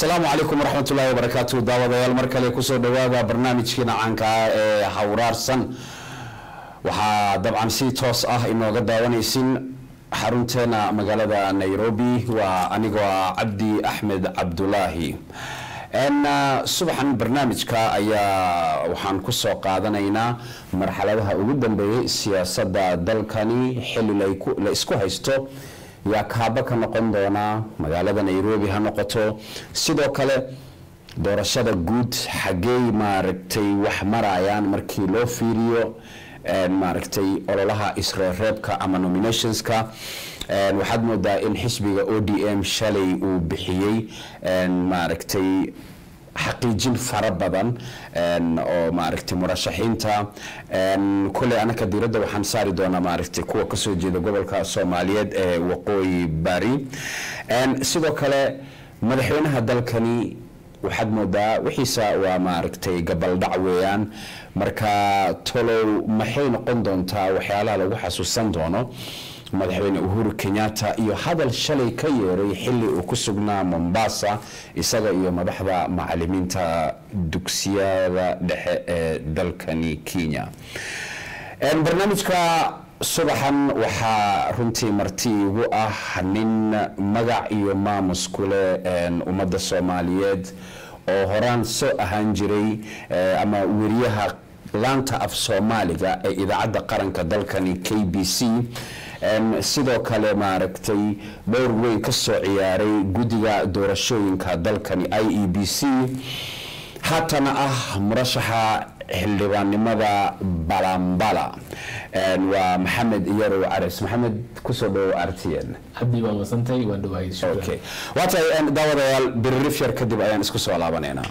asalaamu calaykum waraxmatullaahi wabarakaatu daawadayaal mar kale kusoo dhawaada barnaamijkiina caanka ah ee hawraarsan waxaa dabcan si toos ah inooga daawanaysin xarunteena magaalada nairobi waa anigoo ah cabdi axmed cabdulaahi subaxan barnaamijka ayaa waxaan kusoo qaadanaynaa marxaladaha ugu dambeeyay siyaasadda dalkani xili la isku haysto yaa kaaba ka noqon doonaa magaalada nairobi ha noqoto sidoo kale doorashada guud xaggey maaragtay wax marayaan markii loo fiiriyo maaragtay ololaha isreereebka ama nominationska waxaad moodaa in xisbiga o d m shalay uu bixiyey maaragtay xaqiijin fara badan oo maaragtay murashaxiinta kule anaka diiradda waxaan saari doonaa maaragtay kuwa kasoo jeeda gobolka soomaaliyeed ee waqooyi bari sidoo kale madaxweynaha dalkani waxaad moodaa wixiisa waa maaragtay gabaldhac weeyaan marka tolow maxay noqon doontaa waxyaalaha lagu xasuusan doono madaxweyne uhuru kenyatta iyo hadal shalay ka yeeray xili uu ku sugnaa mombasa isaga iyo madaxda macalimiinta dugsiyada dhexe ee dalkani kenya barnaamijka subaxan waxaa runtii marti igu ah nin magac iyo maamus kule ummadda soomaaliyeed oo horaan soo ahaan jiray ama weriyaha laanta af soomaaliga ee idaacadda qaranka dalkani k b c sidoo kale maaragtay dhowr weyn ka soo ciyaaray guddiga doorashooyinka dalkani i e b c haatana ah murashaxa xildhibaannimada balambala waa maxamed iyarow cares maxamed kusoo dhawow artn cabdi waa wasantay waan dhawaayay okay waa tahay daawadayaal biririf yar kadib ayaan isku soo laabanaynaa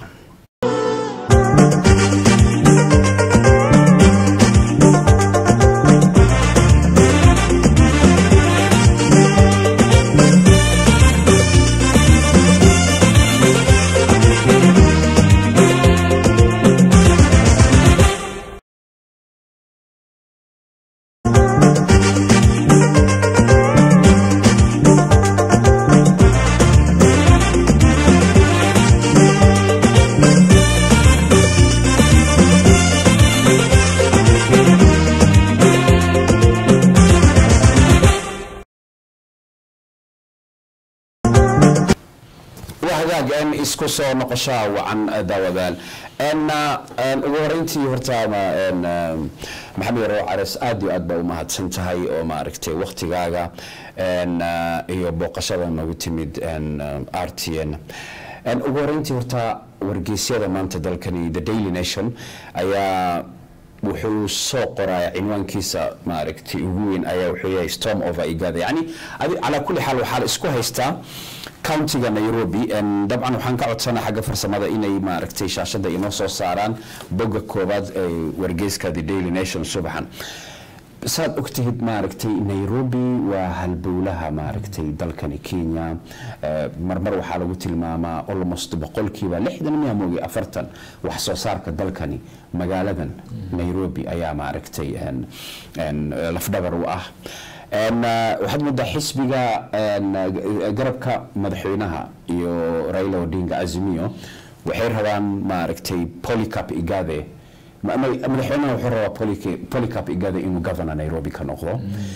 hagaag isku soo noqoshaa wacan daawadaal ugu horeyntii horta maxamed yarow cares aad iyo aad baa u mahadsan tahay oo maaragtay waktigaaga iyo booqashada noogu timid r t n ugu horeyntii horta wargeysyada maanta dalkani the daily nation ayaa wuxuu soo qoraya cinwaankiisa maaragtay ugu weyn ayaa wuxuu yahay storm over igada yani calaa kulli xaal waxaa la isku haystaa countiga nairobi dabcan waxaan ka codsanaa xagga farsamada inay maaragtay shaashada inoo soo saaraan bogga koobaad ee wargeyska the daily nation subaxan saad ogtahid maaragtay nairobi waa halbowlaha maaragtay dalkani kenya marmar waxaa lagu tilmaamaa almost boqolkiiba lixdan miya moogi afartan wax soo saarka dalkani magaaladan nairobi ayaa maaragtay lafdhabar u ah waxaad moodaa xisbiga garabka madaxweynaha iyo raila odinga azimio waxay rabaan maaragtay polycap igade madaxweynaha wuxuu rabaa polycap igade inuu governor nairobi ka noqdo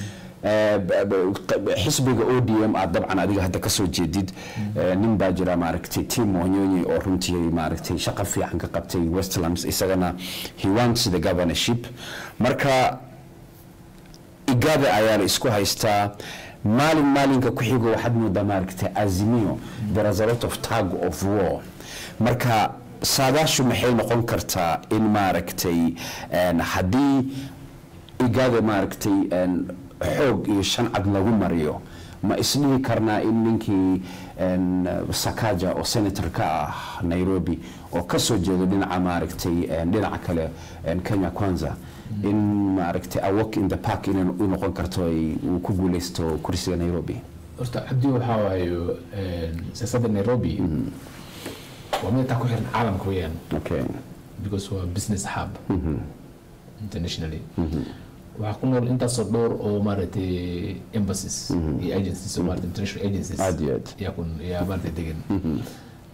xisbiga o d m aad dabcan adiga hadda kasoo jeedid nin baa jira maaragtay tim wanyonyi oo runtii maaragtay shaqo fiican ka qabtay westlands isagana he wants the governorship marka igada ayaa la isku haystaa maalin maalinka ku xigo waxaad moodaa maaragtay azimio there is a lot of tag of war marka saadaashu maxay noqon kartaa in maaragtay haddii igada maaragtay xoog iyo shancad lagu mariyo ma isdhihi karnaa in ninkii sakaja oo senator ka ah nairobi oo kasoo jeedo dhinaca maaragtay dhinaca kale kenya kwanza in maaragtay a walk in the park inay u noqon karto uu ku guuleysto kursiga nairobi horta cabdi waxaa waayo siyaasadda nairobi waa mid taa ku xiran caalamka weeyaan okay because waa business hub internationally waxaa ku nool intaasoo dhowr oo maaragtay embassies iyo agencies oo maaragtay international agencies aad iyo aad yaa ku yaa maaragtay degan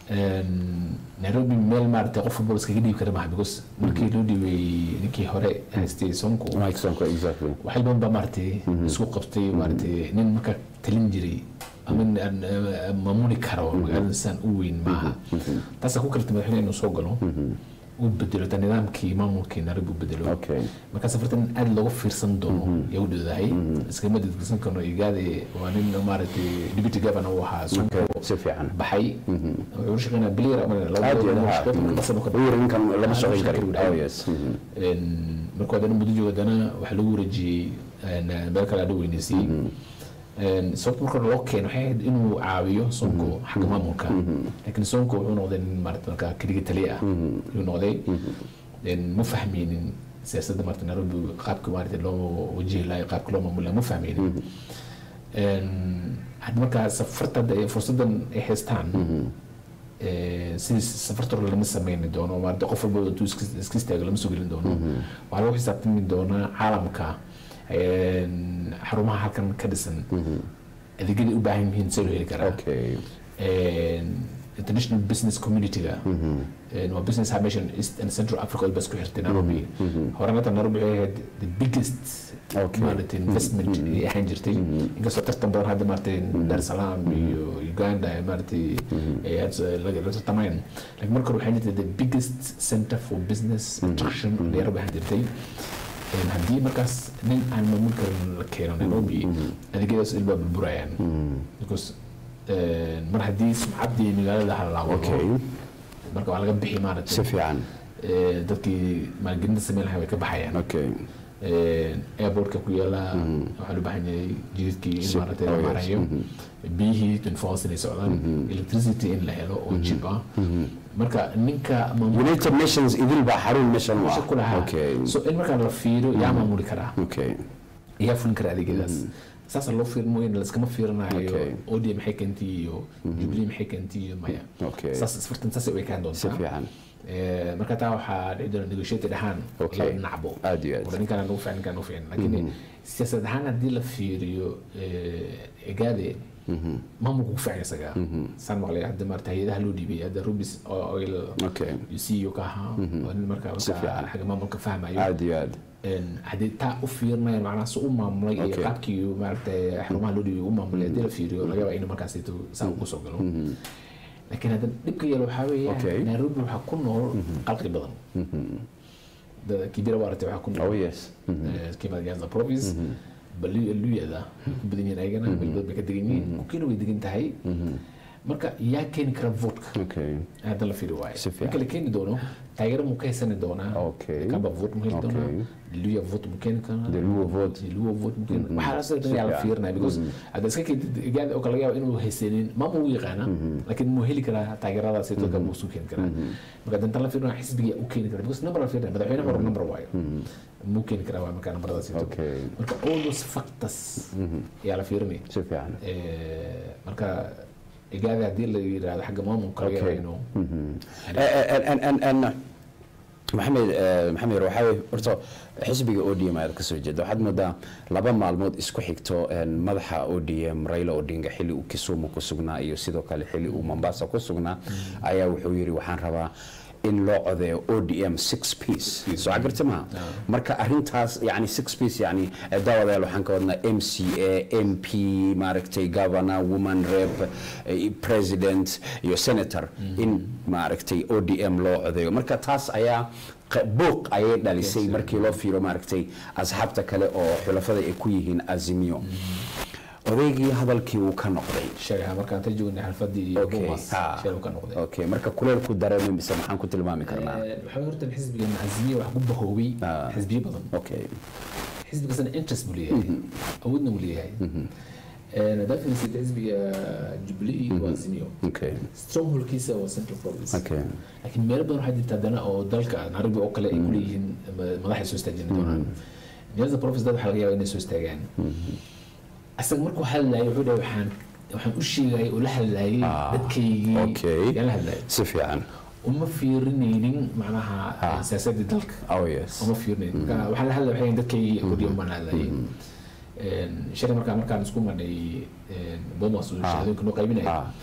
Een, nairobi meel maaragtay qof walba iskaga dhiibi kara maaha because markii loo dhiibay ninkii hore haystay sonko Mike Sonko, exactly. waxay badan baa maaragtay isku qabtay maaragtay nin marka talin jiray ama nin aan, eh, maamuli karo magaalada saan u weyn maaha taasaa ku kalta madaxweyne inuu soo galo uu bedelo ta nidaamkii maamulkii nairobi u bedelo Okay. marka safarta in aad looga fiirsan doono yaa u dhowdahay iskama dadgsan karno igaade waa nin maaragtay deputy governor uu ahaa sonko Okay, si fiican. baxay wuxuu u shaqeynaa bilyar ama Aad iyo aad. Uu yiri ninkan lama shaqayn karin. Oh, yes. Mhm. marka haddana muddo joogo haddana waxaa lagu wareejiyey een, meel kale adha weyneysiyey sababta marka loo keeno waxay ahayd inuu caawiyo sonko xagga maamulka laakiin sonko wuxuu noqday nin maarata marka keliga taliya ah ayuu noqday Een, ma fahmeynin siyaasadda maarata nairobi qaabka maarata loo wajihi lahayo qaabka loo maamuli lahayo ma fahmeynin Een, hadda markaa safarta hadda ay fursadan ay haystaan ee, sidii safarta hore lama sameyni doono maarata qof walba intuu iska iska istaago lama soo gelin doono waxaa lagu xisaabtami doonaa caalamka een, xarumaha halkan ka dhisan adeegyada u baahan yihiin see loo heli karaa Okay. Een, international business community-ga een, waa business hub meeshan east and central africa oo baa isku xirtay nairobi horena hata nairobi waxay ahayd the biggest Okay. maaragtay investment ay ahaan jirtay inkastoo tartan badan hadda maaragtay dar es salaam iyo uganda ay maaragtay ay aad laga la tartamayaan laakiin marka hore waxay jirtay the biggest center for business attraction oo nairobi ahaan jirtay Een, haddii markaas nin aan maamul karin la keeno nairobi adeegyadaas ilbaa burburayaan because een, mar haddii sumcaddii magaalada halaabo Okay. marka waa laga bixi Si maaragtay fiican. ee, dadkii maalgelinta sameyn lahaa way ka baxayaan Okay. Een, airportka ku yaala waxaa loo baahan yahay jidadkii in Si- maaragtay oh, la yes. marayo biyihii twenty four hours inay socdaan electricity in la helo oo cheap ah marka ninka maamul United Nations idil baa xarun meeshan u meesha ku ah. lahaa Okay. so in markaa la fiiriyo yaa maamuli karaa Okay. yaa fulin kara adeegyadaas saasaa loo fiirin mooyane laskama fiirinayo Okay. odia maxay keentay iyo jubilee maxay keentay iyo maya Okay. saas isfartan saasay u ekaan Si doontaa fiican. Ee, marka taa waxaa dhici doona negotiated ahaan Okay. laba dhinacbo Aad iyo aad. Wala ninkaan nagu fiican ninkaan nagu fiican laakiin siyaasad ahaan haddii la fiiriyo egaade maamulku ku fiican isaga saan maqlay hadda maarata hay-adaha loo dhiibay hadda rubis oil Okay. ceo ka ahaa oo nin marka Si marka fiican. xagga maamulka fahmayo Aad iyo aad. Een, haddii taa u fiirinayan macnaha si u maamulay iyo Okay. qaabkii uu maaragtay xarumaha loo dhiibay u maamulay haddii la fiiriyo laga yaabaa inuu markaasito saa ugu soo galo laakiin hadda dhibka yeelo waxaa Okay. weeye nairobi waxaa ku nool qalqi badan Da- kibira waaragtay waxaa ku Oh nool yes. eh, Kiamata Nyanza province Balu- luyada way ku badan yihiin ayagana meel badan bay ka degan yihiin kukiina way degan tahay marka yaa keeni kara votka Okay. hadda la fiiri waayo Si fiican. marka la keeni doono taageero muu ka haysani doonaa Okay. kaba vote mu heli Okay. doonaa luya vote mu keeni karaa The Luo vote. The Luo vote mu keeni waxaa la soo yaa la fiican. fiirinaya because hadda iska keentid igaada oo kale laga yaabo inuu haysanin maamul u yaqaana laakiin muu heli karaa taageeradaasi dadka muu suu keeni karaa marka hadda intaan la fiirina xisbiga u keeni karaa because number la fiirinaya madaxweyne hore number waayo muu keeni karaa waa markaa numberadaasi Okay. marka all those factors yaa la fiirinaya Si fiican. Eh, marka igaada haddii la yidhaahdo xagga maamulka laga yaabo Okay. inuu En- en- en- en- maxamed eh, maxamed yar waxaa weye horta xisbiga odm aad ka soo jeeda waxaad moodaa laba maalmood isku xigto en, madaxa odm raila odinga xilli uu kisumu ku sugnaa iyo sidoo kale xilli uu mombasa ku sugnaa ayaa wuxuu yidhi waxaan rabaa in loo codeeyo odm six piece soo cagarta maha marka arintaas yani six piece yani eh, daawadayaal waxaan ka wadnaa m c a m p maaragtay governor woman rep eh, president iyo senator in maaragtay odm loo codeeyo marka taas ayaa q- buuq ayay dhalisay markii loo fiiro maaragtay asxaabta kale oo xulafada ay ku yihiin azimio odaygii hadalkii uu ka noqday sheegaha markaan ta joognay xalfadii Okay, bomas ha. sheel uu ka noqday okay marka kuleelku dareemay mise maxaan ku tilmaami karnaa Eh, waxaa horta xisbigan azmiya wax ku bahoobay Ah. xisbiyo badan okay xisbi kastana interest buu leeyahay awoodna buu leeyahay haddaa fiirisid xisbiga jubilee waa azmiyo okay strongholkiisa waa central province okay laakiin meelo badan waxaa jirta haddana oo dalka nairobi oo kale ay kuleeyihiin ma- madaxay soo istaajin doonaan nyanza province dad waxaa laga yaaba inay soo istaagaan asaga markuu hadlayay wuxuu dhahay waxaan waxaan u sheegayay oo la hadlayay dadkaygii okay yaan la hadlayay si fiican uma fiirinaynin macnaha siyaasadii dalka oh yes uma fiirinayn marka waxaan la hadlay waxay dadkaygii odhiya umaan la hadlayay shalay markaa markaan isku marnay bomas uu shahaadooyinka noo qaybinaya Ah.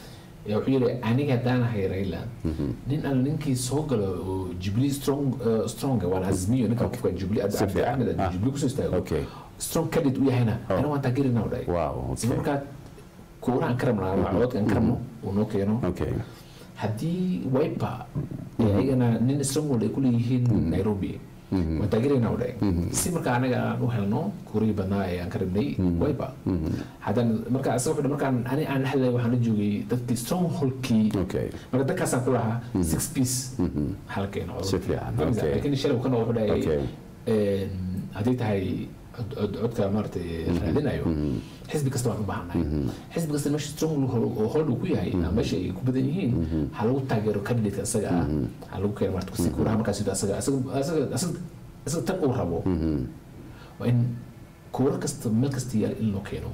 yaa wuxuu yidhi aniga haddaan ahay Raila nin alla ninkii soo galo oo Jubilee strong uh, strong waan azmiyo ninka qofka Jubilee Abdi Abdi fiican. Ahmed Ah. Jubilee kusoo istaago Okay. strong candidate u yahayna ana waan taageerinaa u dhahay Wow, okay. markaa kuura aan ka rabnaa waa codadka aan ka rabno uu noo keeno okay haddii wiper ee ayagana nin stronghold ay kuleeyihiin nairobi waan taageeraynaa u dhahay si marka anaga aan u helno kuurihii badnaa ee aan ka rabnay wiper haddaan marka asaga wuxuu markaan ani aan hadlay waxaan la joogay dadkii strongholdkii okay marka dadkaasaan ku lahaa six piece halkeena Si fiican, okay. laakiin shalay uu ka noqo wuxuu Okay. dhahay een, haddii tahay cod- cod- codka maaragtay raadinayo xisbi kasta waan u baahannahay xisbi kasta meesha strong oo hold uu ku yahay ama meesha ay ku badan yihiin ha lagu taageero candidate asaga ah ha lagu keeno marta si kuuraha markaas sida asaga asaga asaga asaga asaga tan uu rabo waa in kuura kasta meel kasta yaal in loo keeno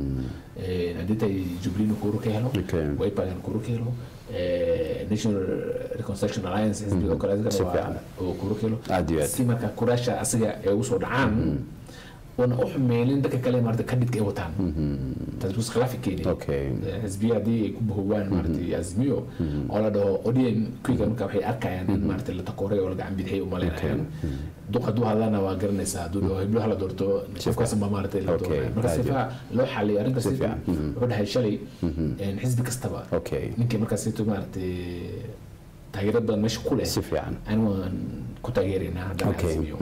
Een, haddii tahay jubilee kuura ka helo Okay. wiper kuura ka helo ee, national reconstruction alliance xisbiga oo kale Si asagana fiican. waa oo kuura ka helo Aad iyo aad. si marka kuraasha asaga ay ugu soo dhacaan wana u xumeelin dadka kale maarata kadhidka ay wataan taas bus khilaafi keeni Okay. xisbiya haddii ay ku bahowaan maarata azmiyo oo la dhaho odn kuwiga marka waxay arkayaan in maarata la takooray oo la gacan bidixay umaleynayaan duq hadduu hadlana waa garanaysaa hadduu dhaho heblo hala doorto qofkaas ma maarata la Okay. doonaya marka Aad iyo sifa loo xaliyo arrinta Si sifa fiican. wuxuu dhahay shalay een, xisbi kastaba Okay. ninkii markaas situ maarata taageero badan meesha ku leh Si fiican. ani waan ku taageeraynaa haddana Okay. azmiyo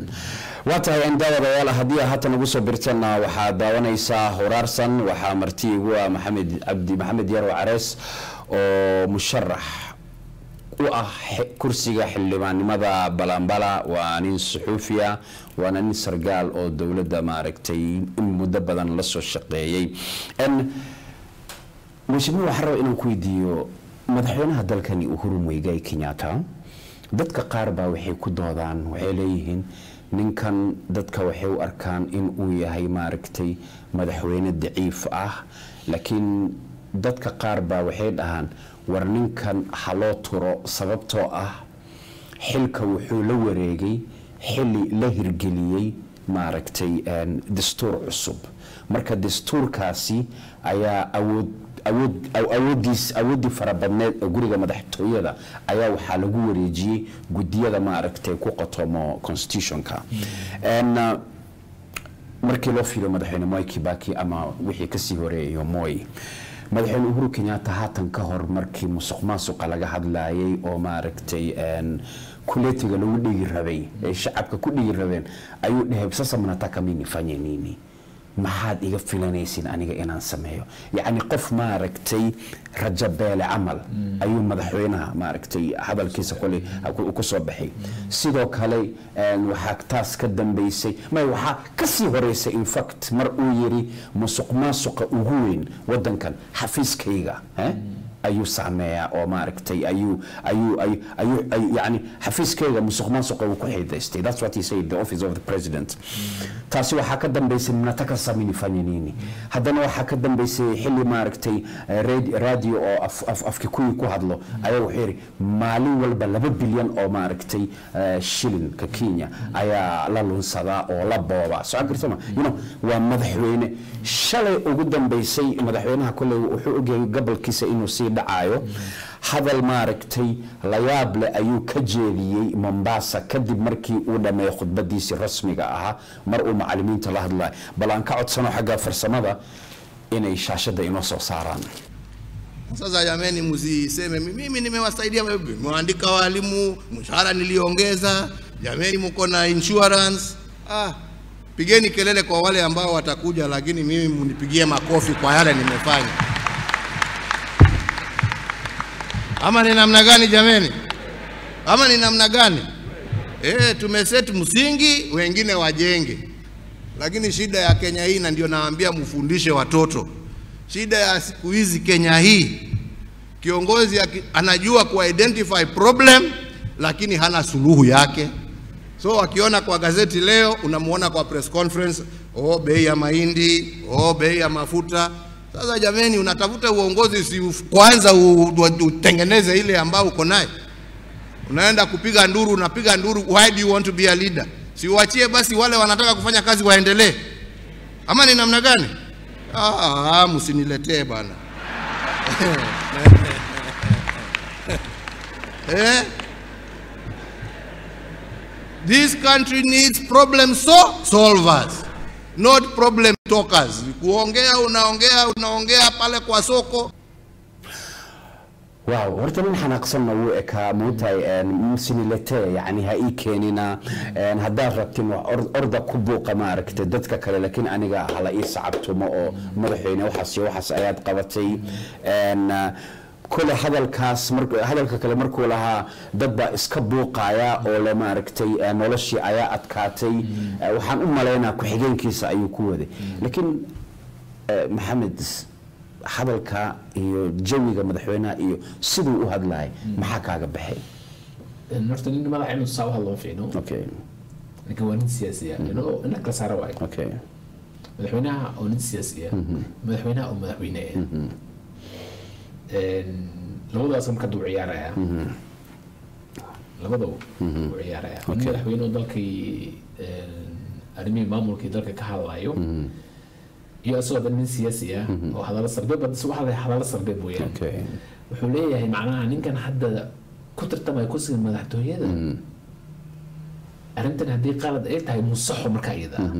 waa tahay aan daawadayaal haddii aad haatan ugu soo birtana waxaad daawanaysaa horaarsan waxaa marti igu ah maxamed cabdi maxamed yarwa carees oo musharax u ah xe- kursiga xildhibaannimada balambala waa nin suxuufiya waana nin sargaal oo dowladda maaragtay in muddo badan la soo shaqeeyey En, mheshimiwa waxaan rabaa inaan ku weydiiyo madaxweynaha dalkani uhuru muigai kenyatta dadka qaar baa waxay ku doodaan waxay leeyihiin ninkan dadka waxay u arkaan in uu yahay maaragtay madaxweyne daciif ah laakiin dadka qaar baa waxay dhahaan war ninkan ha loo turo sababtoo ah xilka wuxuu la wareegay xili la hirgeliyey maaragtay een, dastuur cusub marka dastuurkaasi ayaa awood awood aw- awoodiis awooddii farabadneed ee guriga madaxtooyada ayaa waxaa lagu wareejiyey gudiyada maaragtay ku qotomo constitutionka En, uh, markii loo fiiriyo madaxweyne moi kibaki ama wixii kasii horeeyo moi madaxweyne uhuru kenyatta haatan ka hor markii musuq maasuqa laga hadlayay oo maaragtay een, kuletiga lagu dhigi rabay ay shacabka ku dhigi rabeen ayuu dhahay sasa mnataka mimi nifanye nini maxaad iga filanaysin aniga inaan sameeyo yacni qof maaragtay rajabeele camal ayuu madaxweynaha maaragtay hadalkiisa koley ku- ku soo baxay sidoo kale een, waxaa taas ka dambeysay may waxaa kasii horeysay infact mar uu yiri musuq maasuqa ugu weyn wadankan xafiiskayga eh? ayuu saameeyaa oo maaragtay ayuu ayuu ayuu ayuu ayuu- yani xafiiskayga musuq maasuqa uu ku xidaystay that's what he said the office of the president taasi waxaa ka dambeysay mnataka sami nifanye nini haddana waxaa ka dambeysay xili maaragtay eh, radi- radio oo af- af- afkikuyi ku hadlo ayaa wuxuu yidhi maalin walba laba bilyan oo maaragtay eh, shilinka kenya ayaa la lunsadaa oo la boobaa soo gartama you know waa madaxweyne shalay ugu dambeysay madaxweynaha kolley wuxuu ogyahay gobolkiisa inuu sii dhacayo hadal maaragtay layaab leh ayuu ka jeediyey mombasa kadib markii uu dhammeeyey khudbadiisii rasmiga ahaa mar uu macalimiinta la hadlayo bal aan ka codsano xagga farsamada inay shaashadda inoo soo saaraan Sasa jameni, msiseme mimi nimewasaidia, nimeandika walimu, mshahara niliongeza, jameni, mko na insurance. Ah, pigeni kelele kwa wale ambao watakuja, lakini mimi mnipigie makofi kwa yale nimefanya. Ama ni namna gani jameni? Ama ni namna gani? Eh, tumeset msingi, wengine wajenge. Lakini shida ya Kenya hii, na ndio naambia mfundishe watoto, shida ya siku hizi Kenya hii, kiongozi aki- anajua ku identify problem, lakini hana suluhu yake. So akiona kwa gazeti leo, unamuona kwa press conference, oh, bei ya mahindi, oh, bei ya mafuta. Sasa jameni, unatafuta uongozi, si uf- kwanza u- u- utengeneze ile ambao uko naye unaenda kupiga nduru, unapiga nduru. Why do you want to be a leader? Si uachie basi wale wanataka kufanya kazi waendelee, ama ni namna gani? Ah, msiniletee bana. eh? This country needs problem so solvers, not problem talkers. Kuongea unaongea unaongea pale kwa soko waaw horta nin xanaaqsanna wuu ekaa moogtahay msinilete yani ha ii keenina een, haddaad rabtin wax or- orda ku buuqa maaragta dadka kale laakiin aniga hala ii sacabtumo oo madaxweyne waxaas iyo waxaas ayaad qabatay Een, ah, kole hadalkaas mar- hadalka kale markuu lahaa dad baa iska buuqaya oo le maaragtay eh, noloshii ayaa adkaatay Eh, waxaan u malaynaa ku-xigeenkiisa ayuu ku waday laakiin eh, maxamed hadalka iyo jawiga madaxweynaha iyo siduu u hadlahay maxaa kaaga baxay horta nin madaxa inuu saa u hadlo ma fiicno okay laakiin waa nin siyaasi ah inuu ina kala saara waayo okay madaxweynaha oo nin siyaasi ah madaxweynaha oo madaxweyne ah Een, labadaas marka duu ciyaaraya labadaba uu ciyaaraya nin Okay. madaxweyne oo dalkii een, arrimihii maamulkii dalka ka hadlayo iyo isagoo dhan nin siyaasi ah oo hadallo sarbeeb bad waxa la hadallo sarbeeb weeyaan okay wuxuu leeyahay macnaha ninkan hadda ku tartamaya kursiga madaxtooyada arrintan haddii qalad ay tahay musaxo marka iyada ah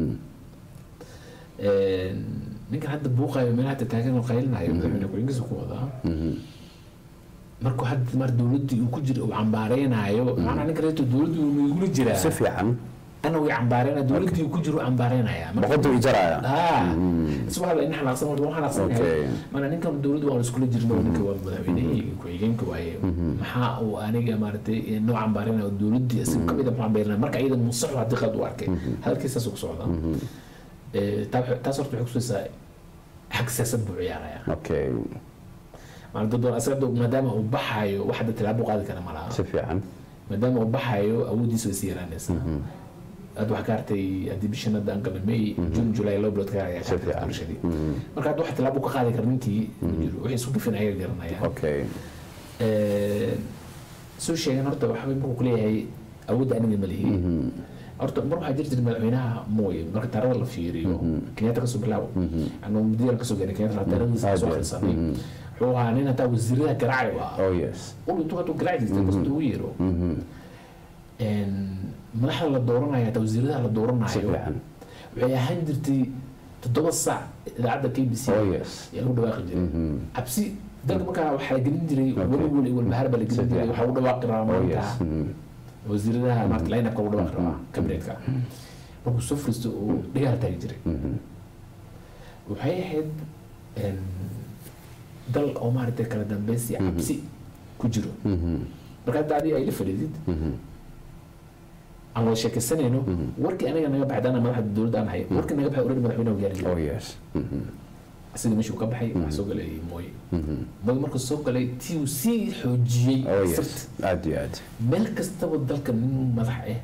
Een, ninkan hadda buuqayo meelaha hadda taagan oo qaylinayo madaxweyne ku-xigeenkiisa ku wadaa markuu hadda mar dowladdii uu ku jira uu cambaareynayo macnaha ninka reeto dowladdii uu igula jiraa si fiican ana way cambaareyna dowladdii uu ku jiro uu cambaareynayaa Marka- boqoduu ijaraya ah isku hadla in xanaaqsan warta waan xanaaqsan Okay. yahay mana ninkan dowladdu waan iskula jirno ninka waa madaxweynehii ku-xigeenka waaye maxaa uu aniga maaragtay noo cambaarina oo dowladdii isaga kamid a muxuu cambaarina marka iyada musaxu haddii qalad u arkay hadalkiisaas ku socda Eh, taa waxay- taas horta waxay kutusaysaa xag siyaasad buu ciyaaraya okay maana dad badan asaga hadda maadaama uu baxayo wax hadda tilaabo qaadi kara ma laha si fiican maadaama uu baxayo awooddiisa way sii yaraanaysaa hadda waxaa ka hartay haddii bishan hadda aan galay may june july laba bilood ka ayaa ka Si hartay fiican. doorashadii marka hadda wax tilaabo ka qaadi kara ninkii ma jiro wixii isku gafin ayaga garanayaan okay soo sheegan horta waxbay markuu kuleeyahay awoodda aniga ma lihi horta mar waxaa jiri jiray madaxweynaha mooye marka taarada la fiiriyo kenyatta kasoo bilaabo anuu mudiyal kasoo gaaray kenyatta taaradiisa kasoo Aad iyo aad. akhrisanay wuxuu ahaa nin hataa wasiirada garaaci u ahaa oh yes ul intuu haduu garaaci jirtay kasta ugu yeero madaxda la dooranayo hataa wasiiradaha la si dooranayo fiican waxay ahaan jirtay toddoba saac idaacadda k b c oh yes yaa lagu dhawaaqi jiray cabsi dalka markaa waxaa la gelin jiray Okay. weli weli walbahaar baa la gelin jiray Sidee? waxaa lagu dhawaaqi rabaa oh maanta yes Mhm. wasiiradaha maarta lineupka lagu dhawaaqi rabaa kabinetka markuu soo furisto uu dhigaal taagi jiray waxay ahayd een, dal oo maaragtay kala dambaysi cabsi ku jiro marka hadda adiga ay la fadhiidid aan wada sheekaysanayno warkii aniga naga baxay dana madaxda dowladda aan ahay warkii naga baxay already madaxweynaha gaari jiray oh yes Mhm. isaga meeshuu ka baxay waxaa soo galay mooye mooye markuu soo galay tii uu sii xoojiyey oh yes sirta aad iyo aad meel kastaba dalka nin madax ah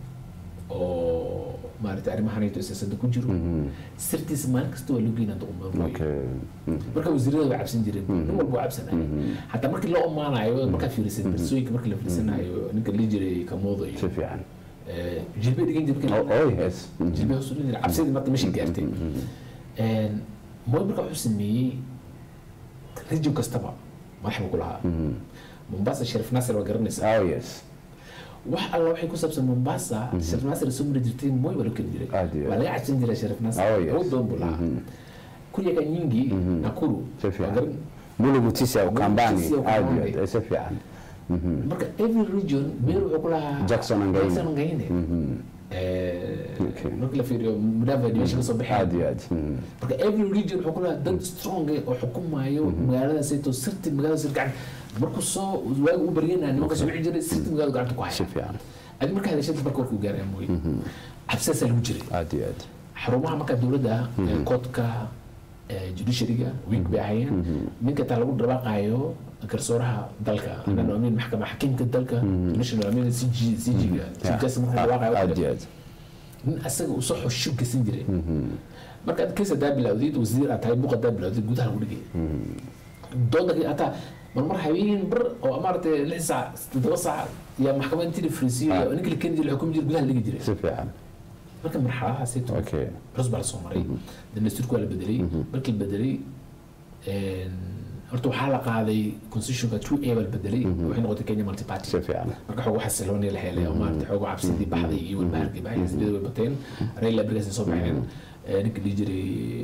oo maaragtay arrimahanayto siyaasadda ku jiro sirtiisa maalin kasta waa loo geynaa duquma mooye okay Mhm. marka wasiirada way cabsan jireen nin walba waa cabsanaya xataa markii loo amaanayo markaa fiirisid bersooyinka markii la fiirsanayo ninka la jiray kamoodo si iyo fiican eh, jilbe dhigan jirkii oh oh yes Mhm. jilbe hoos u dhigan jiray cabsidii marka meesha gaartay mooy marka wuxuu sameeyey region kastaba madax buu ku lahaa mombasa sharif nasir waa garanaysaa oh yes wax alla waxay ku saabsan mombasa sharif nasir soo mari jirtay mooy baa loo keli jiray Aad iyo waa aad. laga cabsan jiray sharif nasir Oh, yes. awood badan buu lahaa kuliyaga nyingi nakuru Si fiican. waa garan muligu tisa ukambani Tisi ya aad iyo Ukambani. aad si fiican marka every region meel wuxuu ku lahaa Jackson and Gaine. Jackson and Gaine. Eh, Okay. marka la fiiriyo mudava division kasoo baxay aad iyo aad Mhm. marka every region wuxuu ku lahaa dad strong eh oo xukumayo magaalada sayto sirti magaalada sir gacan markuu soo waagu u baryanaya nimanka soo wici jiray sirti magaalada gacanta ku si haya fiican adi markaa hadashada marka warkuu gaaraya mooye cabsidaasaa lagu jiray aad iyo aad xarumaha markaa dowladda eh, koodka eh, judiciaryga week bay ahayeen ninka taa lagu dhawaaqayo garsooraha dalka anano amin maxkama xakiimka dalka national amin cg cg-ga chief justice markuu dhawaaqayo aad iyo aad nin asaga uu soo xoshu gasan jiray marka ad kees hadaa bilawdid wasiir aad tahay buuq hadaa bilawdid gudaha lagu dhigay dooda hataa marmar habeen bar oo maaragtay lix saac toddoba saac yaa maxkamad intii la fariisiyo yaa ninka la keeni jiray la xukumi jiray gudaha la dhigi jiray si fiican marka marxaladahaasayto okay cusub baa la soo maray dastuurku waa la bedelay markii la bedelay horta waxaa la qaaday constitutionka two a baa la bedelay waxay noqotay kenya multi party si fiican marka xoogo xasilooni la helay oo maarata xoogo cabsidii baxday iyo walbahaarkii baxay xisbiyada way bateen raila brigasin soo baxeen Eh, ninka dhihi jiray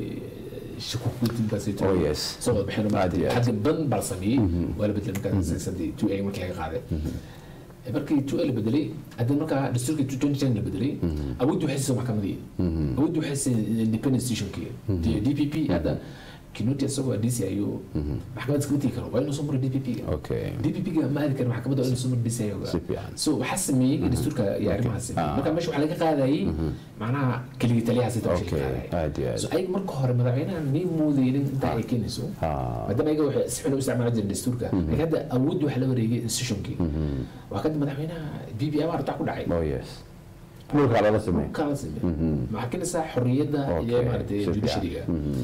shakukutinkaas Oh, yes. soo wada baxeen oo Aad iyo maarata aad. xagga badan baa la sameeyey waa la bedelay markaas siyaasadii two a markii laga qaaday markii two a la bedelay haddii markaa dastuurkii two twenty ten la bedelay awoodii waxay siisay maxkamadii awoodii waxay siisay independent stationkii d p p hadda kinuti isagoo dc ayuu maxkamad iskama tegi karo waa inuu soo maro d p p ga okay DPP ga ma aadi karo maxkamadda waa inuu soo mardhisay Si fiican. so waxaa sameeyey dastuurka iyo arrimahaas sameeyey marka meesha waxaa laga qaadayay macnaha keligii taliyaha sita meesha Okay, laga qaadayay aad iyo aad. so ayaga marka hore madaxweynaha may moodeynin intaa ay keenayso Ah. maadaama ayaga waxay si xun u isticmaali jireen dastuurka laakiin hadda awooddi waxa la wareegay institutionkii waa kadib madaxweynaha b b abaar taa ku dhacay oh yes dhulkaa lala sameey kala sameeyey maxaa keenaysaa xorriyadda iyo Okay, maaragtay si fiican. judiciaryga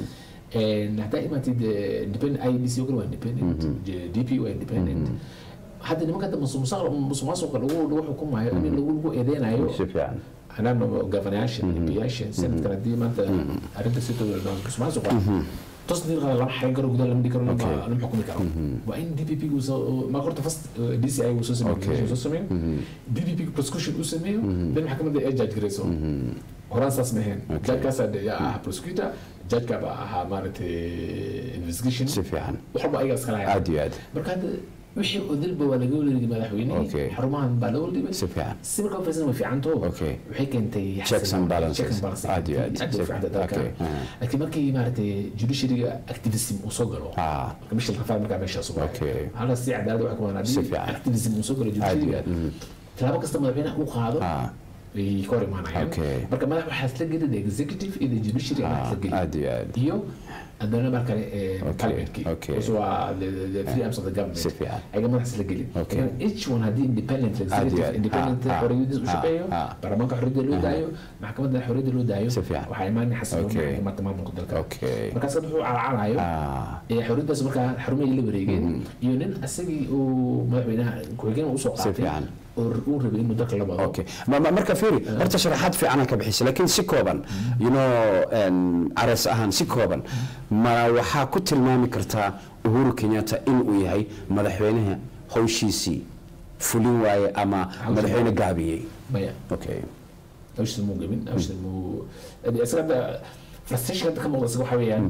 And haddaa imaatid eh, independent IEBC oo kale waa independent DP waa independent hadda nimanka hadda musuq musuqmaasuqa lagu lagu xukumayo in lagu lagu eedeynayo si fiican anaana gavanayaasha MPyaasha sanadkan haddii maanta arrinta si musuqmaasuqa tos nin qala lama xarin karo gudaha lama dhigi karo lama lama xukumi karo waa in DPP gu soo ma horta first eh, DCI gu soo sameeyo Okay. soo sameeyo DPP prosecution uu sameeyo then maxkamadda ay judge gareyso horaan saas maheen judgekaasaa de yaa ah prosecutor judgeka baa ahaa maaragtay investigation si fiican wax walba ayaga iskala hayaan aad iyo aad marka hadda wixii odilba waa laga wareegay madaxweyne Okay. xarumahan baa loo dhibay si fiican si marka fiirsan way fiicanto Okay. waxay keentay Checks and balances. checks and balances Aad iyo aad. aad bay u fiicanta dalka Okay. Ah. laakiin markii maaragtay judiciaryga activism uu soo galo Ah. marka michel rafaad markaa meeshaas u Okay. halka si cadaalad waxa kumaan Si haddii fiican. activism uu soo galo judiciaryga tallaabo kasta madaxweynaha uu qaado Ah. way ka hor imaanayaan Okay. marka madax waxaa isla geli the executive iyo the judiciary ayaa isla geli aad iyo aad iyo haddana mar kale ee Okay, parliamentkii okay. Those waa the, the, the three arms of the government Si fiican. ayaga madax isla geli Okay. Laakiin each one haddii independent Aad iyo executive aad. independent Ah, ah, xorriyadiis u ah, shaqeeyo ah. baarlamaanka xorriyadda loo daayo maxkamadda xorriyadda loo daayo Si fiican. waxaa imaanaya xasilooni Okay. maxkamadda maamulka dalka Okay. markaas hadda wuxuu calacalayo ah ee xorriyaddaas markaa xarumihii la wareegeen iyo nin asagii uu madaxweynaha ku-xigeen usoo qaatay fiican. oo uu rabay inuu dalka la wado okay Ma- ma- marka fiiri horta sharaxaad fiicanaan ka bixisay laakiin si kooban you know en, ares ahaan si kooban ma waxaa ku tilmaami kartaa uhuru kenyatta inuu yahay madaxweynaha hawshiisii fulin waaye ama madaxweyne gaabiyey maya okay hawshiisa muu gabin hawshiisa muu isaga hadda frustration hadda ka muuqda isaga waxaa weeyaan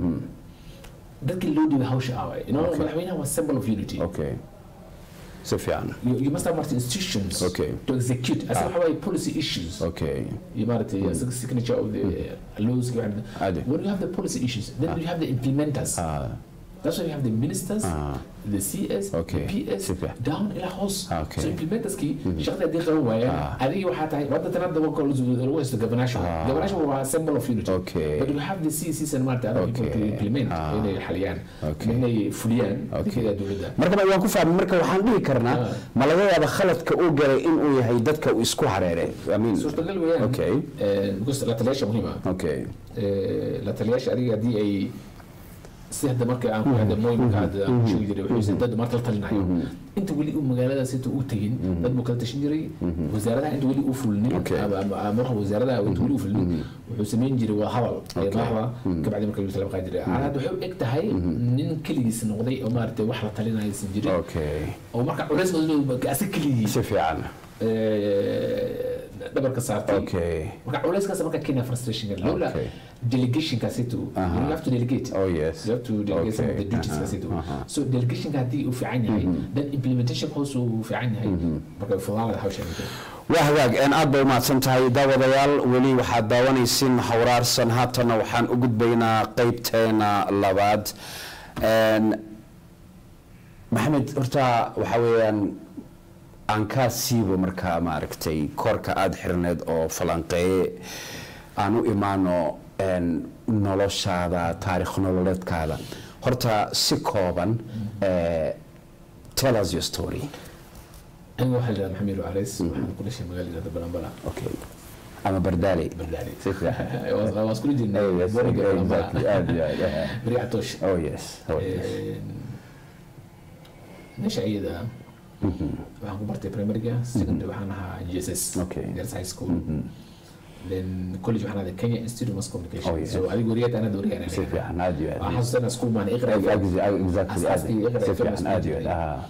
dadkii loo dhiibay hawsha aaway you know madaxweynaha waa symbol of unity okay si fiican you, you must have multi institutions Okay. to execute asaga waxaa waaye policy issues okay you maaragtay asaga signature of the laws Ade. when you have the policy issues then you have the implementers ah That's why you have the ministers, Ah. the CS, Okay. the PS, Super. down ilaa hoos. Okay. So implementerskii shaqada haddii qaban waayaan adigii waxaa tahay wadda tan hadda waa lagu haysto governational. Governational waa symbol of unity. Okay. But you have the CCs and maarta other people to Okay. implement Ah. inay xaliyaan Okay. inay fuliyaan Okay. adeegyada dowladda. marka ma- waan ku fahmay marka waxaan dhihi karnaa Ah. ma laga yaaba khaladka uu galay inuu yahay dadka uu isku hareeray I mean, suurtagal weeyaan Okay. Eh, because la taliyaasha muhiim ah okay Eh, la taliyaasha adiga haddii ay si hadda marka aan ku hadda mooyinka hadda aan ku sheegi jiray wuxuu dad marka la talinayo inta weli uu magaaladaas inta uu tegin dad buu kala tashan jiray wasaaradaha inta weli uu fulinin Okay. ama ama- ama marka wasaaradaha inta weli uu fulinin wuxuu samayn jiray waa hadal ee madaxda kabacdi marka lagu talaba qaadi jiray hadda waxay u eg tahay nin keligiis noqday oo maaragtay wax la talinaya aysan jirin okay oo marka culays badan asa keligii si fiican eh, dhabarka saartay okay marka culayskaas marka kenya frustration lawla Okay. delegation kaasito you have to delegate oh yes you have to delegate some of the Okay. duties Uh-huh. kaasito Uh-huh. so delegationka haddii uu fiican yahay then implementation hoos uu fiican yahay marka fudaalada hawsha waa hagaag een aad bay umahadsan tahay daawadayaal weli waxaad daawanaysin hawraarsan haatana waxaan u gudbaynaa qeybteena labaad Een, maxamed horta waxaa weeyaan aan kaa siibo markaa maaragtay koorka aada xirneed oo falanqeeye aan u imaano een, noloshaada taarikh nololeedkaada horta si kooban eh, tell us your story aniga waxaa la maxamed calays waxaan ku dhashay magaalada balambala okay ama bardaale bardaale Si fiican. waa iskula jirnay Oh, yes, boriga exactly. balambala Aad iyo aad, yeah. beri catoosh Oh yes. Oh yes. meesha iyada waxaan ku bartay primaryga secondary waxaan ahaa g s s Okay. girls high school then college waxaan aaday Kenya Institute of Mass Communication Oh, yes. so adiga wariyad anad wariyad si fiican aad iyo waxaan aad xasuustaa inaan school maan iqra exactly Asaaskii iqra si iyo fiican film aad iyo aad studio. ah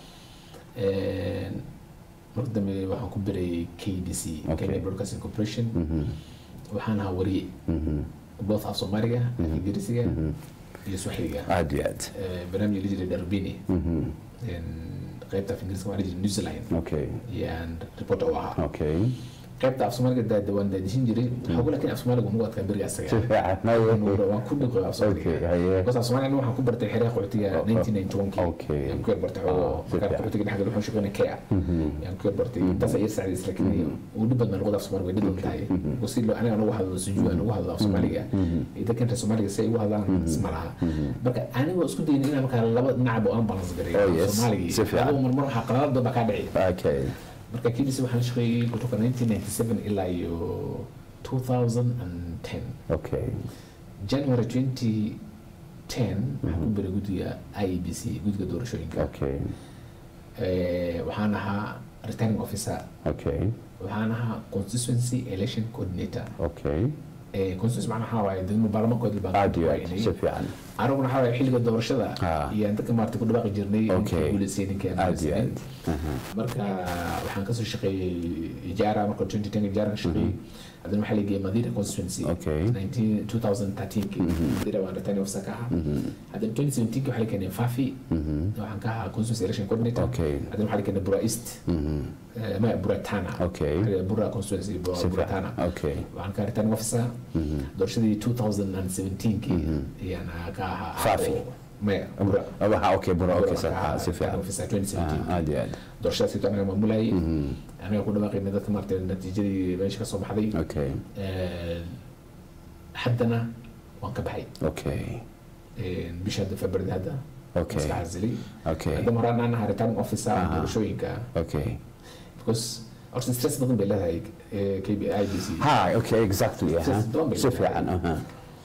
marka dambe waxaan ku biray KBC Okay. Kenya Broadcasting Corporation waxaan ahaa wariye both af Soomaaliga Ingiriisiga iyo Swahiliga aad iyo aad Eh, barnaamij la jiray Darubini qaybta af Ingiriiska waxaa la jiray Newsline okay yaan reporter u ahaa okay qaybta af Soomaaliga daa waan daadishin jiray xogo laakiin af Soomaaliga ugu adkaa beriga si asaga fiican waan ku dhiqo af okay Soomaaliga haye because af Soomaaliga waxaan ku bartay xeree qaxootiga Oh, oh. 1991 Okay. yaan ku yar bartay xogo Ah, si markaan fiican. qaxootiga dhexgal waxaan shaqeynay KA yaan ku yar bartay intaas ayar sacdiis laakiin uu dhib badan luqada af Soomaaliga way dhib badan tahay si loo aniga anagu hadlo sujuu anagu hadlo af Soomaaliga iyo dadkan reer Soomaaliga si ay u hadlaan isma laha marka anigoo isku dayay inaan markaa laba dhinacba aan balance gareeyo Oh, yes. Soomaaliga Si fiican. adoo marmar waxaa qaladaad badan baa kaa dhici okay marka KBC waxaan shaqeeyay kutoka 1997 ilaa iyo 2010 okay January 2010 waxaan ku biray guddiga IEBC guddiga doorashooyinka okay Eh, waxaan ahaa returning officer okay waxaan ahaa constituency election coordinator okay Eh, constituency macnaha waxaa waaye degmo baarlamaankoodii baan aad iyo aad waynay. si fiican aniguna waxaa waaye xilliga doorashada Ah. iyo aan dadka maarata ku dhawaaqi jirnay Okay. ninkii guuleystay ninkii aan aad iyo guuleysanin. aad Aha. marka waxaan kasoo shaqeeyey ijaara marka 2010 ijaara ka shaqeeyey haddana waxaa la geeyey madira constituency Okay. 19 2013 madira waan returning officer ka ahaa haddana 2017 waxaa la keenay fafi waxaan ka ahaa constituency election coordinator Okay. haddana waxaa la keenay bura east Eh, ma bura tana Okay. Eh, bura constituency bura si bura fiican tana okay waxaan ka returning officer doorashadii 2017 ayaan ka ahaa Fafi. oo- maya bura waxa okay bura okay Bura sax ka ahaa si fiican returning officer 2017 Ah, aad iyo aad doorashadaas ito anaga maamulayay anaga ku dhawaaqayna dadka maarata natiijadii meesha ka soo baxday okay Eh, haddana waan ka baxay okay Eh, bisha hadda february hadda Okay. iska xasilay okay hadda maraan aan ahaa returning officer Aha. doorashooyinka okay because horta stress badan bay leedahay eh, KBI IBC ha okay exactly aha. Just don't be si like fiican aha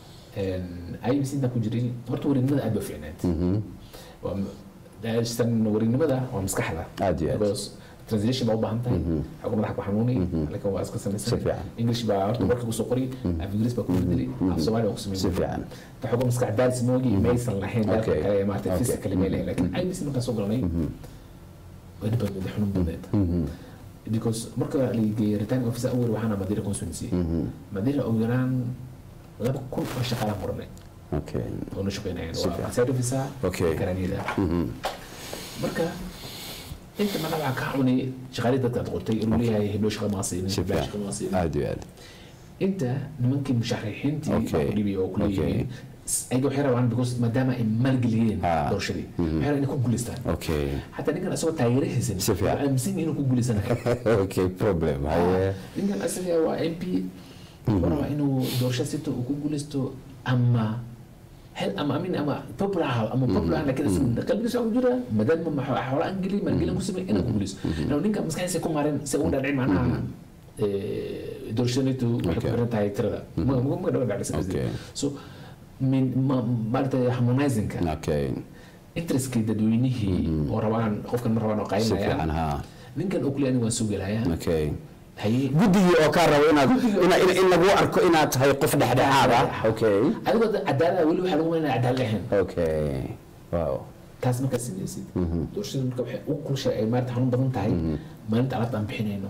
IBC intaan ku jiray horta warinimada aad ba fiicneed Waa m- daastan warinimada waa maskaxda Aad iyo aad. because translation baa u baahan tahay xogga madaxa ku xanuuni laakiin waa iska Si samaysan fiican. english baa horta warka kusoo qori af ingiriis baa ku bedeli af soomaali baa ku samayn Si fiican. ta xogga maskax daalis moogi maysan lahayn dalka Okay. kale ee maarata Okay. physically may lahayn laakiin IBC markaan soo galnay way dhib badneed xanuun badneed because marka la geeyay returning officer awal waxaana madira constituency madira ugu yaraan laba kun oo shaqaalaan qornay okay oo na shaqeynayaan Si waa fiican. side officer Okay. garaniyada marka inta mana waxaa kaa cunay shaqaalii dadka aad qortay inuu leeyahay heblo shaqa maa siinin si heblo shaqa fiican maa siinin aad iyo aad inta nimankii musharaxiintii Okay. baa ku dhibay oo ku leeyihiin ayaga waxay rabaan because maadaama ay maalgeliyeen Ah. doorashadii waxay rabaan inay ku guuleystaan okay xataa ninkan asagoo taageero haysan Si fiican. wuxuu aaminsan yahay inuu ku guuleysanayo okay problem haye ninkan asaga waa mp wuxuu rabaa inuu doorasho sito uu ku guuleysto ama hel ama amin ama popular ha ama popular laakiin asaga qalbigiisa waxaa ku jira maadaama maxaa xoolo aan gelin maalgelin ku samey inuu ku guuleysto inuu ninka maskaxdiisa ku marin si uu dhaadhicin macnaha eh, doorashadanitu waxay ku Okay. xiran tahay tirada ma ma ma dhawa dhacaysa Okay. so min ma maaragtay harmonizingka okay interestkii dadweynihii oo rabaan qofkan ma rabaan oo si fiican qaynayaan ha ninkan oo kule aniga waan soo gelayaa okay haye guddigii oo kaa rabo inaad ina- in in lagu arko inaad tahay qof dhexdhexaad ah okay adigoo dad cadaalada weli waxaa lagu maynaya cadaalad ahayn okay wow taas markaad samaysid doorashada marka waxay u kulshay ay maarata xanuun badan tahay maalinta alaabta aan bixinayno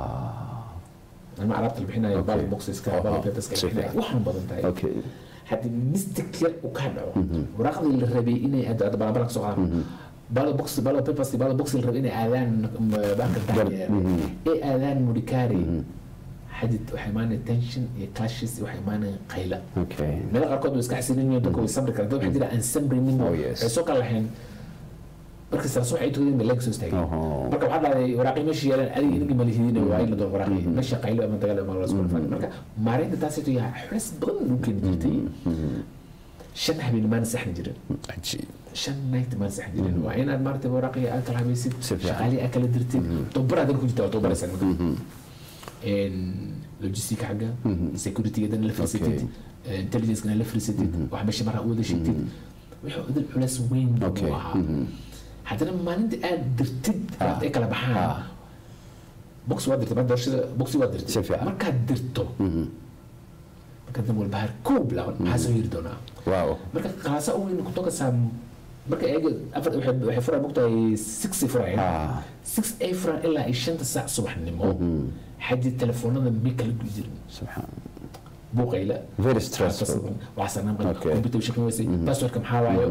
ah ama alaabta la bixinayo Okay. ballot boxeska Aha. ballot paperska la Si bixinayo fiican. wax xanuun badan tahay okay haddii mistake yar uu kaa dhaco waraaqdii la rabay inay hadda balabala kasoo qaadaan ballot box ballot papers ballot box la rabay inay aadaan banka daanyeer ee aadaan mudikaari xadid waxay imaanaya tension iyo clashes iyo waxay imaanaya qayla okay meelo qaarkood way iska xasilin yihiin dadka way sabri karaan dad waxaa jira aan samrinin Oh, yes. waxay soo kala lahayn marka saas waxay tugeen bay leg soo istaageen Oho. marka waxaa dhahday waraaqii meesha yeelan adiga inagii malihidin waa in la doon waraaqii meesha qaylo ama dagaal ama la isku dhafan marka maareynta taasito yaa xulis badan lagu keeni jirtay shan habeen maan saxni jirin cajiib shan night maan saxni jirin waa inaad maaragtay waraaqii aad kala habaysid Si fiican. shaqaalii aad kala dirtid tababar aad ku jirta waa tababaraysaa marka logistica xagga securitygadana la fiirsatid intelligencegana la fiirsatid wax meesha maraa u wada sheegtid wuxuu idin culeys weyn Okay. buu ahaa haddana maalinta aad dirtid alaabta ay kala baxaan Ah. box waa dirtay doorashada boxi waa dirtay Si fiican. markaad dirto marka dan walbahaar kow bilaaban maxaa soo yiri doonaa wow marka qalaasa u weyn kutoka saa marka eega afar waxay waxay furaan mogtahay six ay furayaan Ah. six ay furaan ilaa ay shanta saac subaxnimo xaji telefoonada mi kala guyi jirin subxaan buuqayla very stressful waxsanaan Okay. computer shaqin weysay passwordka maxaa waayo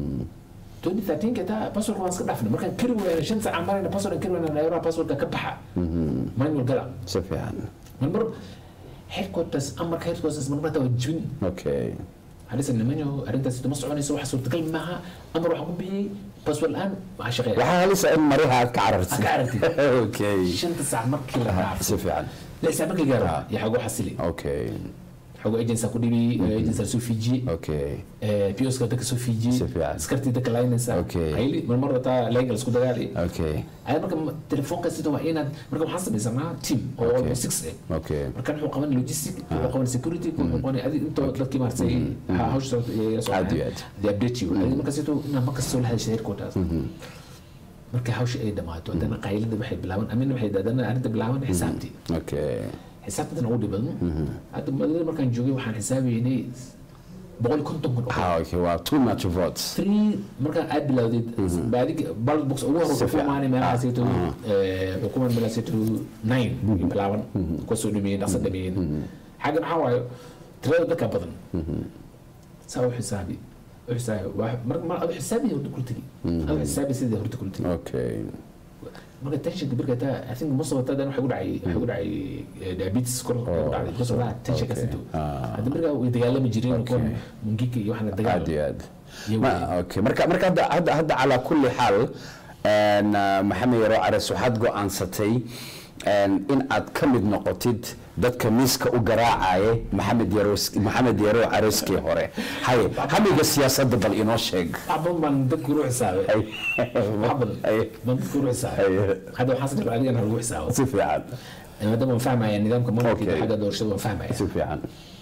2013 ka taa passwordka waan iska dhaafnay markaan kari weyna shan saac aan marayna password aan kari weyna nairobi passwordka ka baxa manual gala si fiican marmar headquarters amarka headquarters marmar taa waa jibin okay hadisa nimanyo arrintaas ma soconayso wax suurtagal maaha amar waxaan ku bixiyey password la-aan waxaa shaqeeya waxaa halisa in mariha aad ka carartid Aad ka carartid. okay shanta saac markii la dhaafo si fiican lix saac markii gaaro yaa xagu xasili okay xagu agency ku dhibi agency soo fiijiyey okay POska dadka soo fiijiyey Si fiican. askartii dadka laynaysa Okay. hayli marmar wataa legal isku dagaali okay ay marka ma- telefoonka sida waa inaad marka waxaan samaysanaa team oo Okay. almost six eh okay markan wuxuu qaban logistic wuxuu qaban security wuxuu qaban adi intoo dadkii maartay hawsha socota iyo la Aad iyo aad. the update you adi marka sidoo inaa marka soo la hadashay headquarters marka hawsha ay dhamaato haddana qaylada waxay bilaaban amina waxay haddana arrinta bilaaban xisaabtii okay xisaabtan ugu dhiban hadda madada markaan joogay waxaan xisaabaynay boqol iyo konton kun oo ah okay wow too much votes three markaan aad bilowdid baadig ballot box ugu hore Si fiican. xukumaani meelahaasayto xukuman meelahaasayto nine ay bilaaban kuwa soo dhameeyeen dhaqso dhameeyeen xagga maxaa waayo tirada dadka badan saa u xisaabi u xisaabi waa- mar mar adu xisaabi horta kula tegi adu xisaabi sidii horta kula tegi okay marka tensionka birka taa i think most of the time waxay ku dhacay waxay ku dhacay eh, diabetes kor ku dhacday because of that tensionka okay. sito Ah. hadda birka way dagaalami jireen kuwa Okay. mungika iyo waxaana aad dagaal iyo aad Iyo ma weyn. okay marka marka hadda hadda hadda calaa kulli xaal een, ah, maxamed yaro cares waxaad go-aansatay een, in aad ka mid noqotid dadka miiska u garaacaya maxamed yaro maxamed yaro careskii hore haye hamiga siyaasadda bal inoo sheeg wax badan baan dadku u xisaabay Ay. wax badan Ay. baan dadku u xisaabay Ay. hadda waxaan sabaa adigan lagu xisaabo si fiican maadaama waan fahmaya nidaamka maamulka iyo Okay. xagga doorashada waan fahmaya si fiican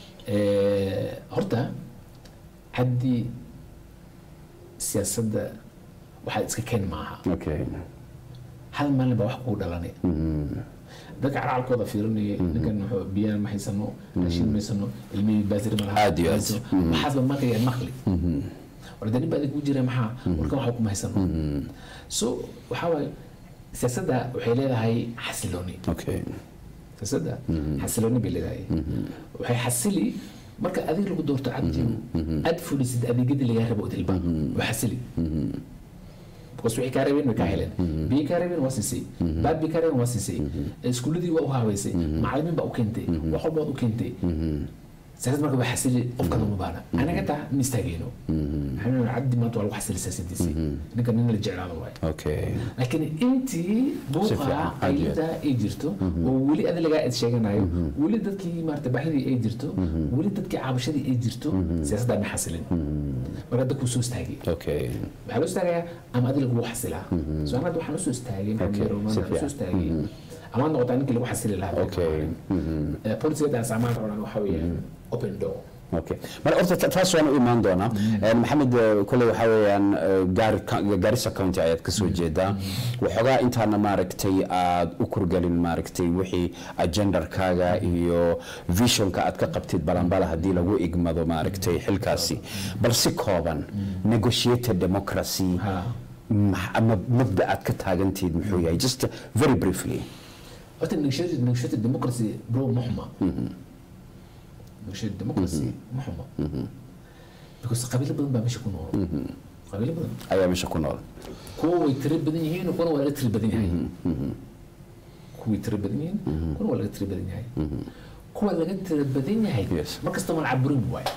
Eh, horta haddii siyaasadda waxaad iska keen maaha okay hal maalin baa wax kugu dhalanay dadka calacalkooda fiirinaya ninkan wuxuu biyaan ma haysano raashin ma haysano ilmihii baasir ma laha Aad iyo aad. maxaasba markaya maqli warda nin baa idinku jira maxaa warkan waxa kuma haysano so waxaa waaye siyaasadda waxay leedahay xasilooni okay siyaasadda xasilooni bay leedahay waxay xasili marka adig lagu doorto cabdi aad fulisid adeegyadii lagaa rabo odilba waa xasili because wixii kaa rabeen way kaa heleen biyii kaa rabeen waa siisay baad bii kaa rabeen waa siisay iskuuladii waa u haaweysay macalimiin baa u keentay wax walba waad u keentay siyaasad marka waa xasili qofka lama baana anaga taa ma istaageyno maxaa cabdi maanta waa lagu xasili siyaasadiisii ninka nin la jeclaado waaye okay laakiin intii buuqa fiican, aad iyo qaylida ay jirto oo weli adi lagaa id sheeganayo weli dadkii maarata baahidii ay jirto weli dadkii caabashadii ay jirto siyaasaddaa ma xasilin marka dadku soo istaagay okay waxaa loo istaagayaa ama adi lagugu xasilaa so an hadda waxaan usoo istaagay maxamed Okay, yaro, si waxaan usoo fiican. istaagay amaad noqotaa ninkii lagu xasili lahaa okay policyada aan isticmaal rabnaa waxaa weeyaan open door okay mar horta ta- taas waan u imaan doonaa Een, maxamed eh, kole waxaa weeyaan eh, gaari ka- garissa county ayaad kasoo jeedaa waxoogaa intaana maaragtay aad u kurgelin maaragtay wixii agendarkaaga iyo visionka aad ka qabtid balanbala haddii lagu igmado maaragtay xilkaasi bal si kooban negotiated democracy Ha. max- ama mabda aad ka taagantiid muxuu yahay just very briefly horta negotiated negotiated democracy bro ma xuma negotiated democracy ma xuma because qabiilo badan baa meesha ku nool qabiilo badan ayaa meesha ku nool kuwa way tiro badan yihiin kuwana waa laga tiro badan yahay kuway tiro badan yihiin kuwana waa laga tiro badan yahay kuwa laga tiro badan yahay Yes. markasta ma la caburin waayo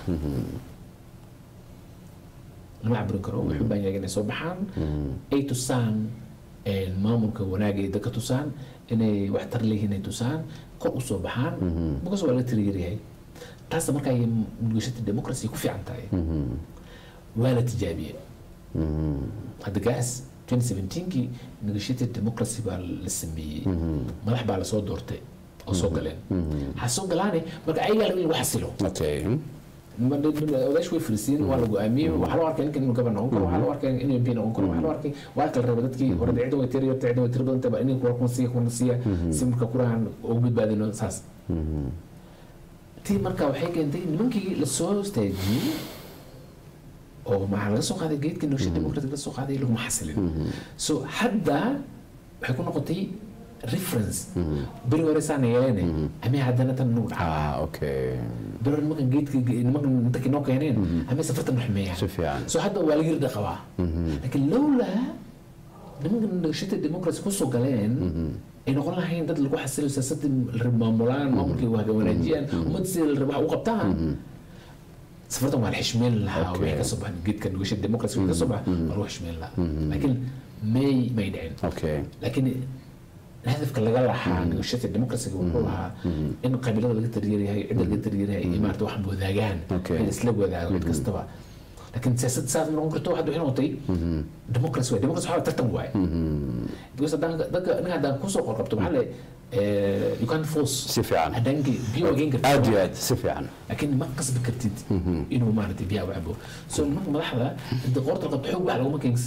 lama caburin karo wuxuu baan yahay inay soo baxaan ay tusaan een, maamulka wanaag ay dadka tusaan inay waxtar leeyihiin ay tusaan kor usoo baxaan markaas waa laga tiro yaryahay taas marka ay negotiated democracy ku fiican tahay waa la tijaabiyey hadda gaas 2017kii negotiated democracy baa la sameeyey madax baa lasoo doortay oo soo galeen ha soo galaane marka ayagaa laga in lagu xasilo okay odaash way fariisiin waa la go-aamiyey waxaa loo arkay ninkan inuu gabar noqon karo waxaa loo arkay inuu mp noqon karo waxaa loo arkay waa kala raba dadkii hore cidda way tiri yarta cidda way tiri badan tahay inay kuwa kuna siiya kuna siiya si marka kurahan ugu badbaadino saas tii marka waxay keentay nimankii lasoo istaajiyey oo maxaa laga soo qaaday geedka nolosha democratic laga soo qaaday laguma xasilin so hadda waxay ku noqotay reference beri hore saan yeelene amee haddana tan nagu dhaca ah okay beri hore nimankan geedka nimankan dadka noo keeneen amee safartan xumeeyaan si fiican so hadda waa laga irda qabaa laakiin lowlaa nimankan nagashada democracy kusoo galeen ay noqon lahayn dad lagu xasilo siyaasadda la rab maamulaan maamulkii waa wanaajiyaan ummadda sida la raba wax u qabtaan safartan waa la xishmeyn lahaa Okay. waxay ka soo baxan geedka nagashada democracy ka soo baxa waa lagu xishmeyn lahaa laakiin may may dhicin okay laakiin hadafka laga lahaa nagashada democracyga wuxuu ahaa in qabiilada laga taryeerayahay cidda laga taryeerayahay iyo maarata wax wadaagaan Okay. in isla wadaago cid kastaba laakiin siyaasad saas ma noqon karto hadda waxay noqotay democracy waay democracy waxaa tartan waay because haddaan dadka ninka haddaan kusoo qorqabto maxaa le you can't force si fiican haddaan biyo wageyn kartid aad iyo aad si fiican laakiin ma qasbi kartid inuu maaragtay biyaha u cabo so nimanka madaxda inta qoorta qabto xoog wax laguma keensi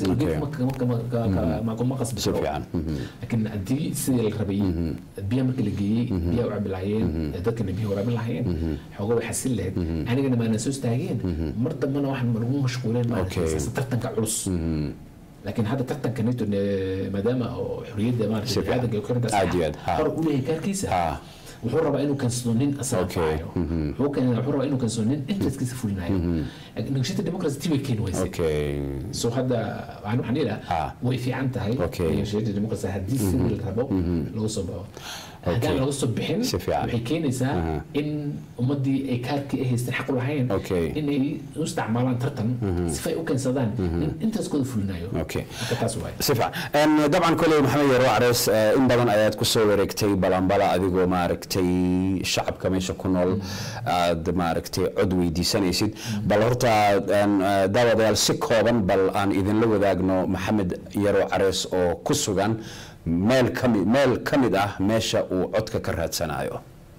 ma qasbi si karo fiican laakiin haddii sidii la rabay biya marka la geeyey biyaha u cabi lahaayeen dadkana biyaha waraabin lahaayeen xooga way xasil lahayd anigana maana soo istaageen mar dambena waxaan lagu mashquuleen Okay. maaragtay tartanka culus laakiin hadda tartanka neto maadaama oo xorriyadda Si maaragtay fiican. bini'aadanka iyo korintaas Aad iyo aad, ha. hor u leeyahay kaarkiisa Ha. wuxuu rabaa inuu kansado nin asaga Okay. faayo wuxuu keen- wuxuu rabaa inuu kansado nin interestkiisa fulinayo nagashada democracy tii way keeni weysay okay so hadda waxaan waxaan Ah. yidhaa way fiican tahay Okay. nagashada democracy haddii sidii la rabo lagu soo baxo haddaan laga soo bixin Si fiican. waxay keenaysaa in ummaddii ay kaarkii ay haysteen xaq u lahayn Okay. inay u isticmaalaan tartan sifa ay u keensadaan in intereskooda fulinayo Okay. marka taas waay si fiican Een, dabcan koley maxamed yaro carees eh, in badan ayaad ku soo wareegtay balanbala adigoo maaragtay shacabka meesha ku nool aad maaragtay cod weydiisanaysid bal horta een, eh, daawadayaal si kooban bal aan idinla wadaagno maxamed yaro carees oo ku sugan meel kami meel ka mid ah meesha uu codka ka raadsanayo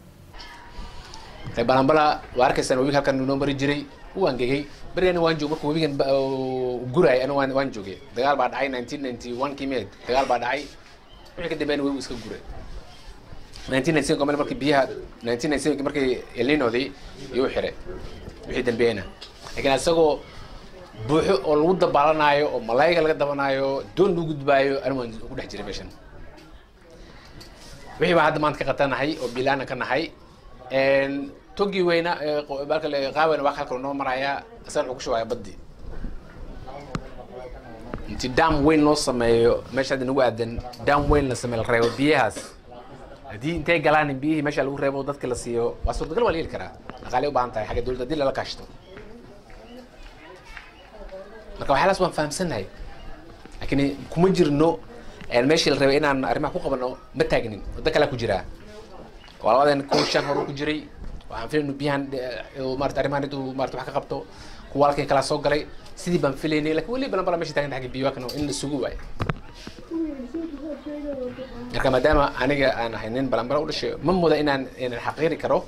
balanbala waa arkaysaan webiga halkan noo mari jiray wuu angegay berigana waan joog marka webigan ba- uu gurayay ana waan waan joogay dagaal baa dhacay 1991 kii meed dagaal baa dhacay wixii ka dambeeyana webigu iska guray 1997 kamale markii biyaha 1997 markii elninodii iyuu xiray wixii dambeeyana laakiin isagoo buuxo oo lagu dabaalanaayo oo malaayga laga dabanaayo doon lagu gudbaayo anigu waan ku dhex jiray meeshan wixii baa hadda maanta ka qatanahay oo bilaana ka nahay Een, togii weyna ee qo- balka le- qaawena waa halka noo maraya isagana wuxuu ku shubaya baddi inti dam weyn loo sameeyo meesha hadda nagu aadan dam weyn la sameeyo la reebo biyahaas haddii intay galaan in biyihii meesha lagu reebo dadka la siiyo waa suurtagal waa la heli karaa dhaqaalay u baahan tahay xagga dowladda haddii lala kaashto marka waxyaalaas waan fahamsanahay laakiin kuma jirno een, meeshii la rabay inaan arrimaha ku qabano ma taagnin waddo kalea ku jiraa waa labadan kun shan hore ku jiray waxaan filaynu biyahan eh, uu maarata arrimahan intuu maarata wax ka qabto kuwa halkii kala soo galay sidii baan filaynay laakiin weli balan balan meesha taagan xagga biyo waa in la sugu waayo marka maadaama aniga aan ahay nin balan balan u dhashay ma muda inaan inaan xaqiiri karo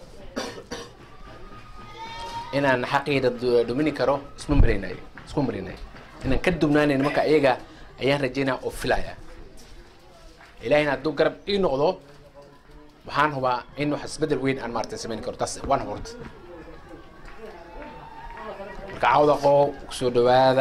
inaan xaqiida du- dumini karo isma maraynayo isku maraynayo inaan ka dubnaanayn marka iyaga ayaan rajaynaya oo filaya ilaahina hadduu garab ii noqdo waxaan hubaa in wax isbedel weyn aan maaragtay samayn karo taas waan horta marka cawda qoo kusoo dhawaada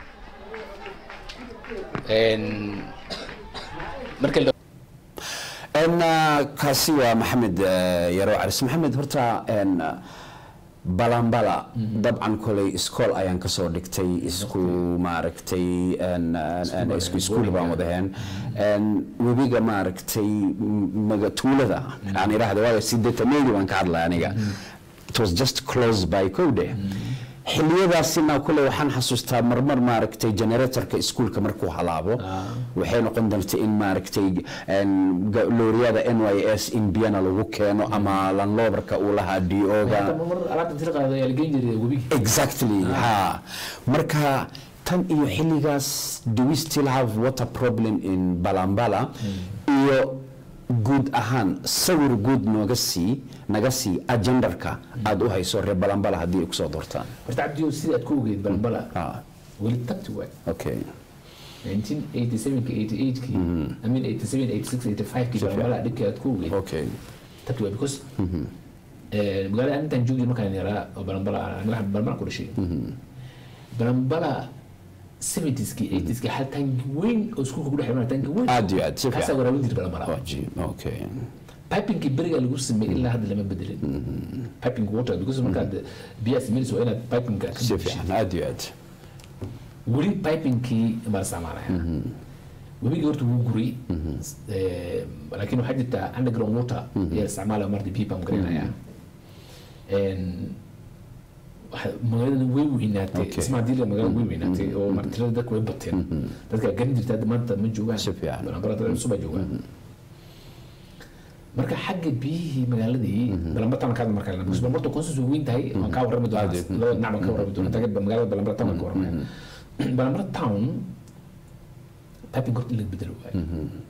Een, marka la En, uh, kaasi waa maxamed uh, yaro caris maxamed horta en, uh, balanbala dabcan koley iskool ayaan kasoo dhigtay isku maaragtay en, en, en, isku iskuul baan wadaheen En, webiga maaragtay m- maga tuulada aan idhaahda waayo sideetameedi baan ka hadlay aniga it was just close by code xiliyadaasina kule waxaan xasuustaa marmar maaragtay generatorka iskuulka markuu halaabo waxay noqon doonta in maaragtay en, ga- looriyada n y s in biyana lagu keeno ama landloverka uu lahaa d o-ga mar alaabta inta la qaado ayaa la geyn jiray webiga exactly ha marka tan iyo xilligaas do we still have water problem in balambala iyo guud ahaan sawir guud nooga sii naga sii agendarka aada u hayso reer balambala haddii ay kusoo doortaan horta cabdiyo sida aad ku ogeyd balbala Ah, weli tagti waay okay 1987 88 I mean 87 86 85 kii balbala dhibkii aad ku ogeyd okay tagti waay because Eh, magaalada aan intaan joogi markaan yaraa oo balambala aniga waxaan balambala ku dhashay balambala 70skii 80skii hal tangi weyn oo iskuulka ku dhex imanaya tangi weyn aad iyo aad si kaasaa fiican waraabin jira balambala Wajiib, okay pipingkii beriga lagu sameeyey ilaa hadda lama bedelin piping water because markaad biyaha sameynayso waa inaad pipingka ka si buuxishay. fiican aad iyo aad weli pipingkii baa la isticmaalaya webigii horta wuu guray Eh, laakiin waxaa jirta underground water ayaa la isticmaalaya marti biyo baan garanaya magaalada way weynaatay Okay. ismaa diila magaalada way weynaatay oo martirada dadka way bateen dadka garan jirta hadda maanta ma joogaan Si fiican. balambala dad cusub baa joogaan marka xagga biyihii magaaladii balambatan ka markaa because balambarta consus way weyn tahay waan kaa warrami doonaa Aad. laba dhinac baan ka warrami doonaa taga magaalada balambara town baan ka warramaya balambara town piping horta in laga bedelo waayo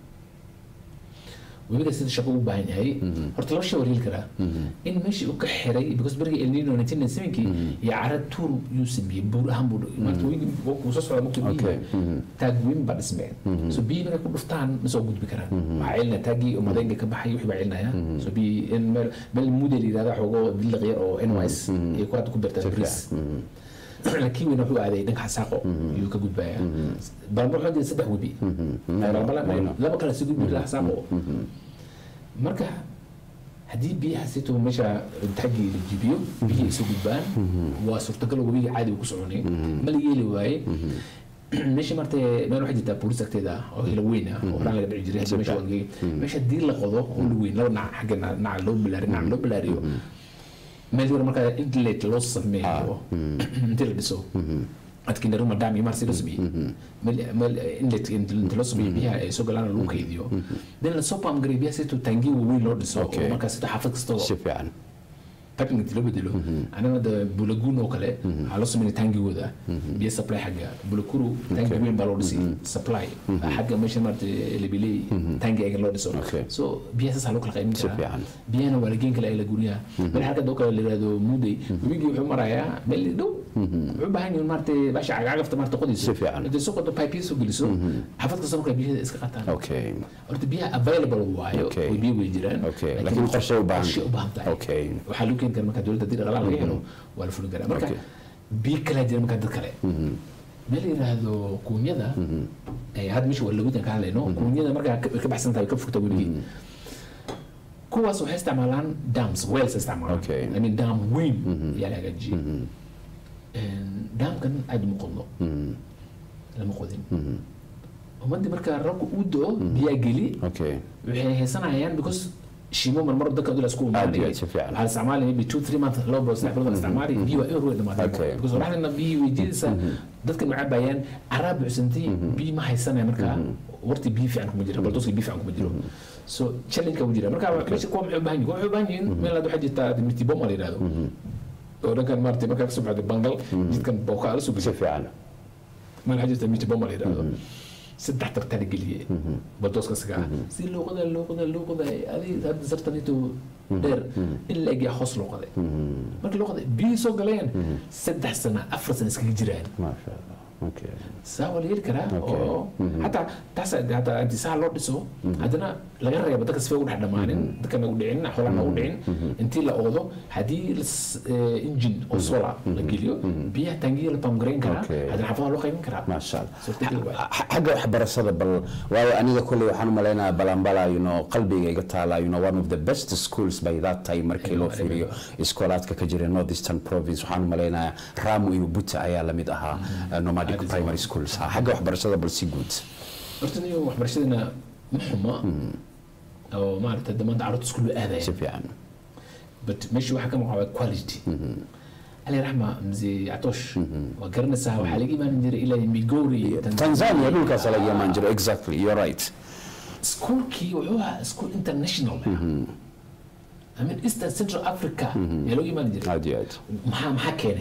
webiga sida shaqo u baahan yahay horta laba shay waa heli karaa in meeshii uu ka xiray because berigi el nino 1997kii iyo cara tuur yuu sameeyey buur ahaan buu maarta webigi wuu soo socdaa markii Okay. biyihi taag weyn baa dhismeen so biyi markay ku dhuftaan ma soo gudbi karaan waxaa celinaya taagii oo madeenga ka baxay wixii baa celinaya so biyi in meel meel mudel yidhahda xoogoo diliq yar oo nys iyo ku hadda ku beertaan bris laakiin weyna wuxuu aaday dhanka xasaaqo ayuu ka gudbaya balambal waxaa jira saddex webi balambal laba kale si gudbi ilaa xasaaqo marka haddii biyaha sito meesha taggii la jibiyo biyihii isu gudbaan waa suurtagal oo webiga caadi uu ku soconay ma la yeeli waaye meesha marta meel waxaa jirtaa boolis agteeda oo hila weyn ah oo horaan laga dhici jiray hadda meesha waa geey meesha haddii la qodo oo la weyn laba dhinac xagga dhinaca loo bilaariyo dhinaca loo bilaariyo meel yar markaa inlet loo sameeyo intii la dhiso adkii naruma dam iyo marsi loo sameeyey meel meel inlet inta loo sameeyo biyaha ay soo galaan lagu kaydiyo then la soo paam garay biyaha sito tangi waaweyn loo dhiso Okay. oo markaa sito xaafad kastoo si fiican piping inta loo bedelo anaga da bulagun oo kale waxaa loo sameynaya tangigooda biyo supply xagga bulakuru tangi weyn baa loo dhisay supply xagga meesha maarata lebiley tangi ayaga loo dhiso Okay. so biyaha saasaa loo kala qaybin Si karaa fiican. biyahana waa la geen kala la guryaha meel halka doo kale la yihahdo mudey webigii wuxuu marayaa meel dhow wuxuu u baahan yihin maarata baasha cagacagafta maarata qodiso Si fiican. intay soo qodo pipe soo geliso xafad kasta markaa biyaha iska qataan okay horta biyaha available waayo Okay. way biyo way jiraan Okay. Laakiin qorshe u baahan. qorshe u baahan tahay Okay. waxaa lagu keeni kara marka dowladda haddii dhaqaalaha laga helo waa la fulin karaa marka Okay. biyo kalaa jira markaa dad kale meel la yidhaahdo kuunyada eh, hadda meesha waa lagudan ka hadlayno kuunyada markaa ka ka baxsan tahay ka fogta weligii kuwaas waxay isticmaalaan dams wells ay isticmaalaan Okay. I mean dam weyn ayaa la hagaajiyey daamkan aad uma qodno lama qodin ummadii markaa rabka uu do biyaa geli okay waxay haysanayaan because shimo marmar dadka dula isku Aad iyo aad si fiican. waxaa la isticmaali maybe two three months laba bilood saddex bilood la isticmaali biyo waa in ruux dhamaatay Okay. because waraxdana biyo weydiidaysa dadka ma cabayaan caraa buuxsantay biyo ma haysanaya markaa warti biyo fiican kuma jira baldoska biyo fiican kuma jiro so challenge-ka ku jira marka meesha kuwa maxay u baahan yihin kuwa waxay u baahan yihin meel hadda waxaa jirta mitiboma la yidhahdo oo dhankan maarata markaa kasoo baxday bangal jidkan bookaa la soo si geliyo fiican meel waxaa jirta mitiboma la yidhahdo saddex tartar geliyey baldoska isaga ah si loo qoday loo qoday loo qoday adi hadda sartanito dheer in la egyaa hoos loo qoday markii loo qoday biyihii soo galeen saddex sana afar sana iskaga jiraan maasha allah okay saa waa la heli karaa Okay. oo hataa taas hataa inti saa loo dhiso haddana laga reebo dadka sifa ugu dhex dhamaanin dadkana u dhicin xoolana u dhicin intii la oodo haddii las- eh, engine oo solar la geliyo biyaha tangiya la pamgareyn karaa Okay. haddana xaafadaha loo qaybin karaa maasha allah Suurtagal waay. Xa- xagga waxbarashada bal waayo aniga kolley waxaan u malaynayaa balambala you know qalbiga iga taala you know one of the best schools by that time markii loo fiiriyo iskoolaadka ka jira northeastern province waxaan u malaynayaa ramu iyo buta ayaa lamid ahaa uh, nomadic Aad iyo primary schools Ha, xagga waxbarashada bal si guud horta niyo waxbarashadana ma xuma oo maarata hadda maanta carruurta iskuul si aadaya fiican but meesha waxaa ka maqaa quality ali raxma mze atosh waa garanaysaa waxaa laga imaanin jiray ilaa migori tanzania dhulkaas laga imaan jiro exactly you're right iskuulkii wuxuu ahaa iskuul international I mean eastern central africa yaa looga imaani jiray aad iyo aad maxaa maxaa keenay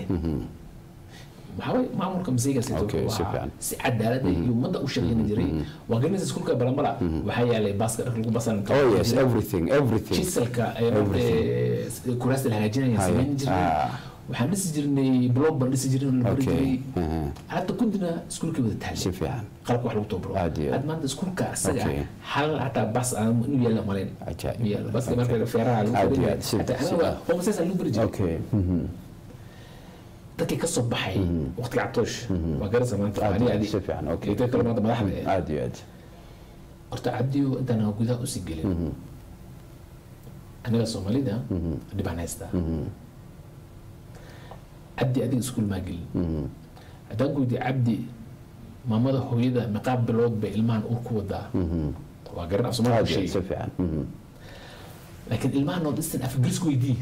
waxaa waye maamulka masiiga Okay, si fiican. si cadaalad ah iyo ummadda u shaqeyni jiray waa garanaysa iskuulka balambala waxaa yaalay baaska dharka lagu basan oh yes everything everything jisalka kuraasta la hagaajinaya Haye. samayn jiray Ah. waxaan dhisi jirnay blog baan dhisi jirnay oo la bari Okay. jiray Aha. hadda kundina iskuulkii wada taagay si fiican qalabka wax lagu tababaro Aad iyo aad. had maanta iskuulka asaga Okay. hal hataa bas aan inuu yaalla malayn Ajaib. Inuu yaalla. baska Okay. marka feeraha lagu Aad iyo fadhiyo aad. Si- hataa si- anaga homesaas lagu bari jiray okay mhm. dadkii ka soo baxay waqtiga cabtoosh waa garasa maanta Aad ani iyo aad. adi si fiican okay iyo dad kale maanta madaxda eh. aad iyo aad horta cabdiyo intaan aan gudaha usii gelin aniga soomaalida dhibaan haystaa cabdi adiga iskuul maa gelin haddaan ku weydiiyo cabdi maamada hooyada meqaab bilood bay ilmahan uur ku wadaa waa garan af aad soomaaliya iyo aad shay si fiican mhm. laakiin ilmaha north eastern af ingiriis ku weydii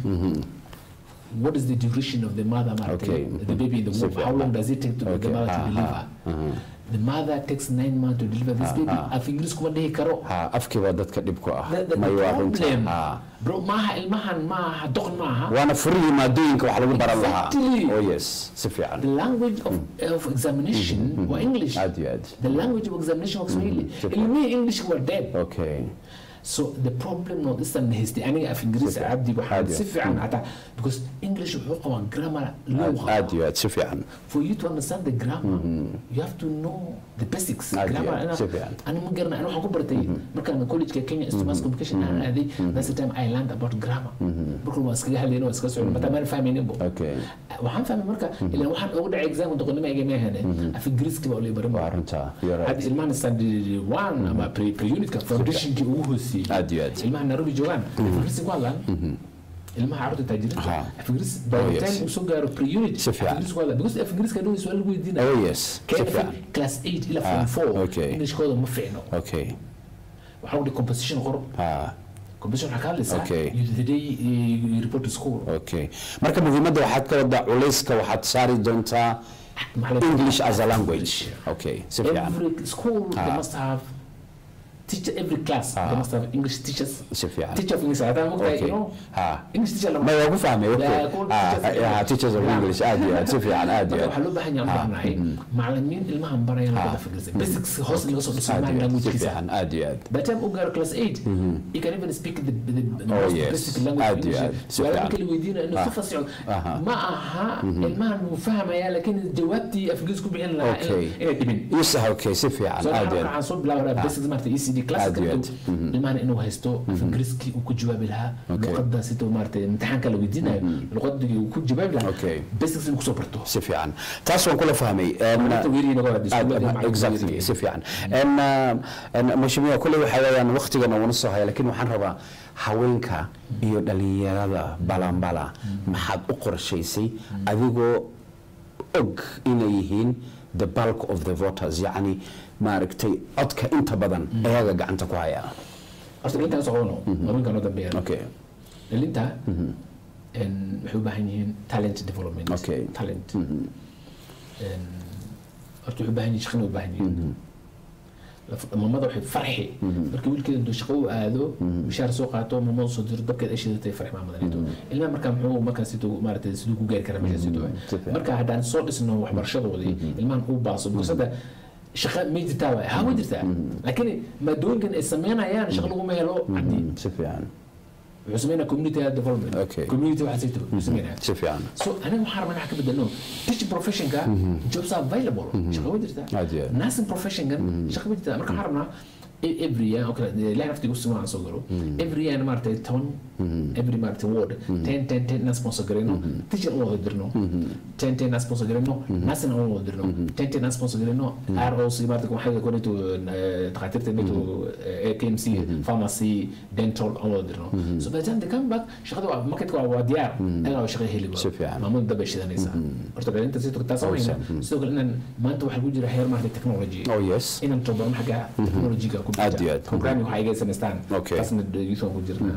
what is the duration of the mother maaragtay, Okay. the baby in the womb how long does it take to the Okay. mother to Ah, deliver ah, the mother takes nine months to deliver this baby af ingiriis kuma dhihi karo ha afkii baa dadka dhib ku ah The- the- the may waa runta problem ha bro maaha ilmahan maaha doqon maaha waana furihii maadooyinka wax lagu baran lahaa Exactly. oh yes si fiican the language of, of examination waa english aad iyo aad the language of examination waa swahili ilmihii english were dead okay so the problem not isan haystay aniga af ingiriis cabdi waxaan Aad iyo si aad. fiican hataa because english wuxuu qabaa grammar loo aad qabo aad iyo aad si fiican for you to understand the grammar you have to know the basics Aad iyo grammar aad, ana si fiican. ana ma garana ana waxaan ku bartay markaan college-ka Kenya Institute of Mass Communication aan aaday that's the time I learned about grammar marka waan iskaga hadlayna waan iskaga socon mataa maan fahmaynin bo okay waxaan fahmay marka ilaan waxaan ugu dhacay examka doqonnimo igama ahane af ingiriiska baa olay barin waa runta you're right hadda ilmahan standard one ama pre pre unitka foundationkii ugu hooseeyey aad iyo aad ilmaha nairobi joogaan afingiriisi ku hadlaan ilmaha carruurta taajiriinta Aha. afingiriis Oh, by the yes. time uu soo gaaro pre unit Si fiican. afingiriis ku hadlaan because afingiriiska dhow su'aal lagu weydiinaya oh yes si Kenya fiican class 8 ila Ah, form 4 okay. englishkooda ma fiicno okay waxaa udhi composition qor ha composition waxaa ka hadlaysaa Okay. you the day you you report to school okay marka muhiimadda waxaad ka wadaa culayska waxaad saari doontaa Maxaa la- english as a language okay si fiican every school they Ah. must have teacher every class they must have english teachers si fiican teacher of english hadaa mogtahay okay you know ha english teacher lama ma waa ku fahmay okay Yeah, cool, Ah, teachers of yeah, English. teachers of Yeah. english aad iyo aad si fiican aad iyo marka aad waxaa loo baahan yahay aan baahnay macalimiin ilmahan baraya luqada fikirsa basics hoos laga soo dhiso aad ilmahan iyo aad si languagekiisa fiican aad iyo aad by the time uu gaaro class 8 you can even speak the, the, the Oh, most yes. basic language Aad of iyo English aad. Si su'aalaha fiican. marka la weydiinayo inuu si Ah. fasico Aha. ma aha ilmahan wuu fahmaya laakiin jawaabtii afgiis ku bixin lahaa Okay. inay- inay dhibin isa okay si fiican so aad iyo waxaan aad soo bilaabaa basics maarata ECD class Aad iyo aad. ilmahan inuu haysto af ingiriiskii uu ku jawaabi lahaa Okay. luqadda sida maarata imtixaanka la weydiinayo luqadii uu ku jawaabi lahaa Okay. basics inuu kusoo barto si fiican taas waan kula fahmay Em, Maanta weeriina waa aad- iskuullada aad- macalimiinta exactly weeriina. si fiican En, uh, en, mheshimiwa kule waxa weeyaan waqtigan uuna soo haya laakiin waxaan rabaa haweenka iyo dhalinyarada balanbala maxaad u qorshaysay adigoo og inay yihiin the bulk of the voters yacni maaragtay codka inta badan ayaga gacanta ku haya horta dhalintaan socono haweenka noo dambeeyaan okay dhalinta en, waxay u baahan yihiin talent development Okay. talent En, horta waxay u baahan yihiin shaqana u baahan yihiin Laf- mamada waxay farxi markii wiilkeeda intuu shaqo u aado mishaar soo qaato mamada soo diro dabkeed ay shidatay farx maamadanito ilmaha markaa muxuu markaa siduu maaragtay siduu ku gaari karaa meesha siduu fiican. marka haddaan soo dhisno waxbarashadoodii ilmahan uu baaso because hadda shaqa may jirtaa waay haa way jirtaa laakiin maadooyinkan ay sameynayaan shaqa laguma helo caddi si fiican wuxuu sameynaa community development Okay. community waxaa sayto wuxuu sameynaa si fiican so aniga waxaan rabaa inaan ka bedelno teaching professionka jobs are available shaqa way jirtaa Aad iyo aad. nursing professionkan shaqa way jirtaa marka waxaan rabnaa e- every year okay ilahay naftiga u simaan soo galo every year maaragtay toban every maaragtay ward ten ten ten inaan sponsor garayno teacher aan wada dirno ten ten inaan sponsor garayno nursing aan wada dirno ten ten inaan sponsor garayno ROC maaragtay waxay koneto takhaatiirta neto KMC pharmacy dental aan wada dirno so by the time they come back shaqada waa marketka waa waa diyaar ayagaa waa shaqa heli Si fiican. maamul dab ay shidanaysaa horta dhalinta sidoo kale taas samayna sidoo kale inaan maanta waxaa ku jira heer maaragtay technology oh yes inaan tababarno xagga technology-ga ku Aad iyo aad. programming waxaa iga samaystaan Okay. taasna youth ku jirna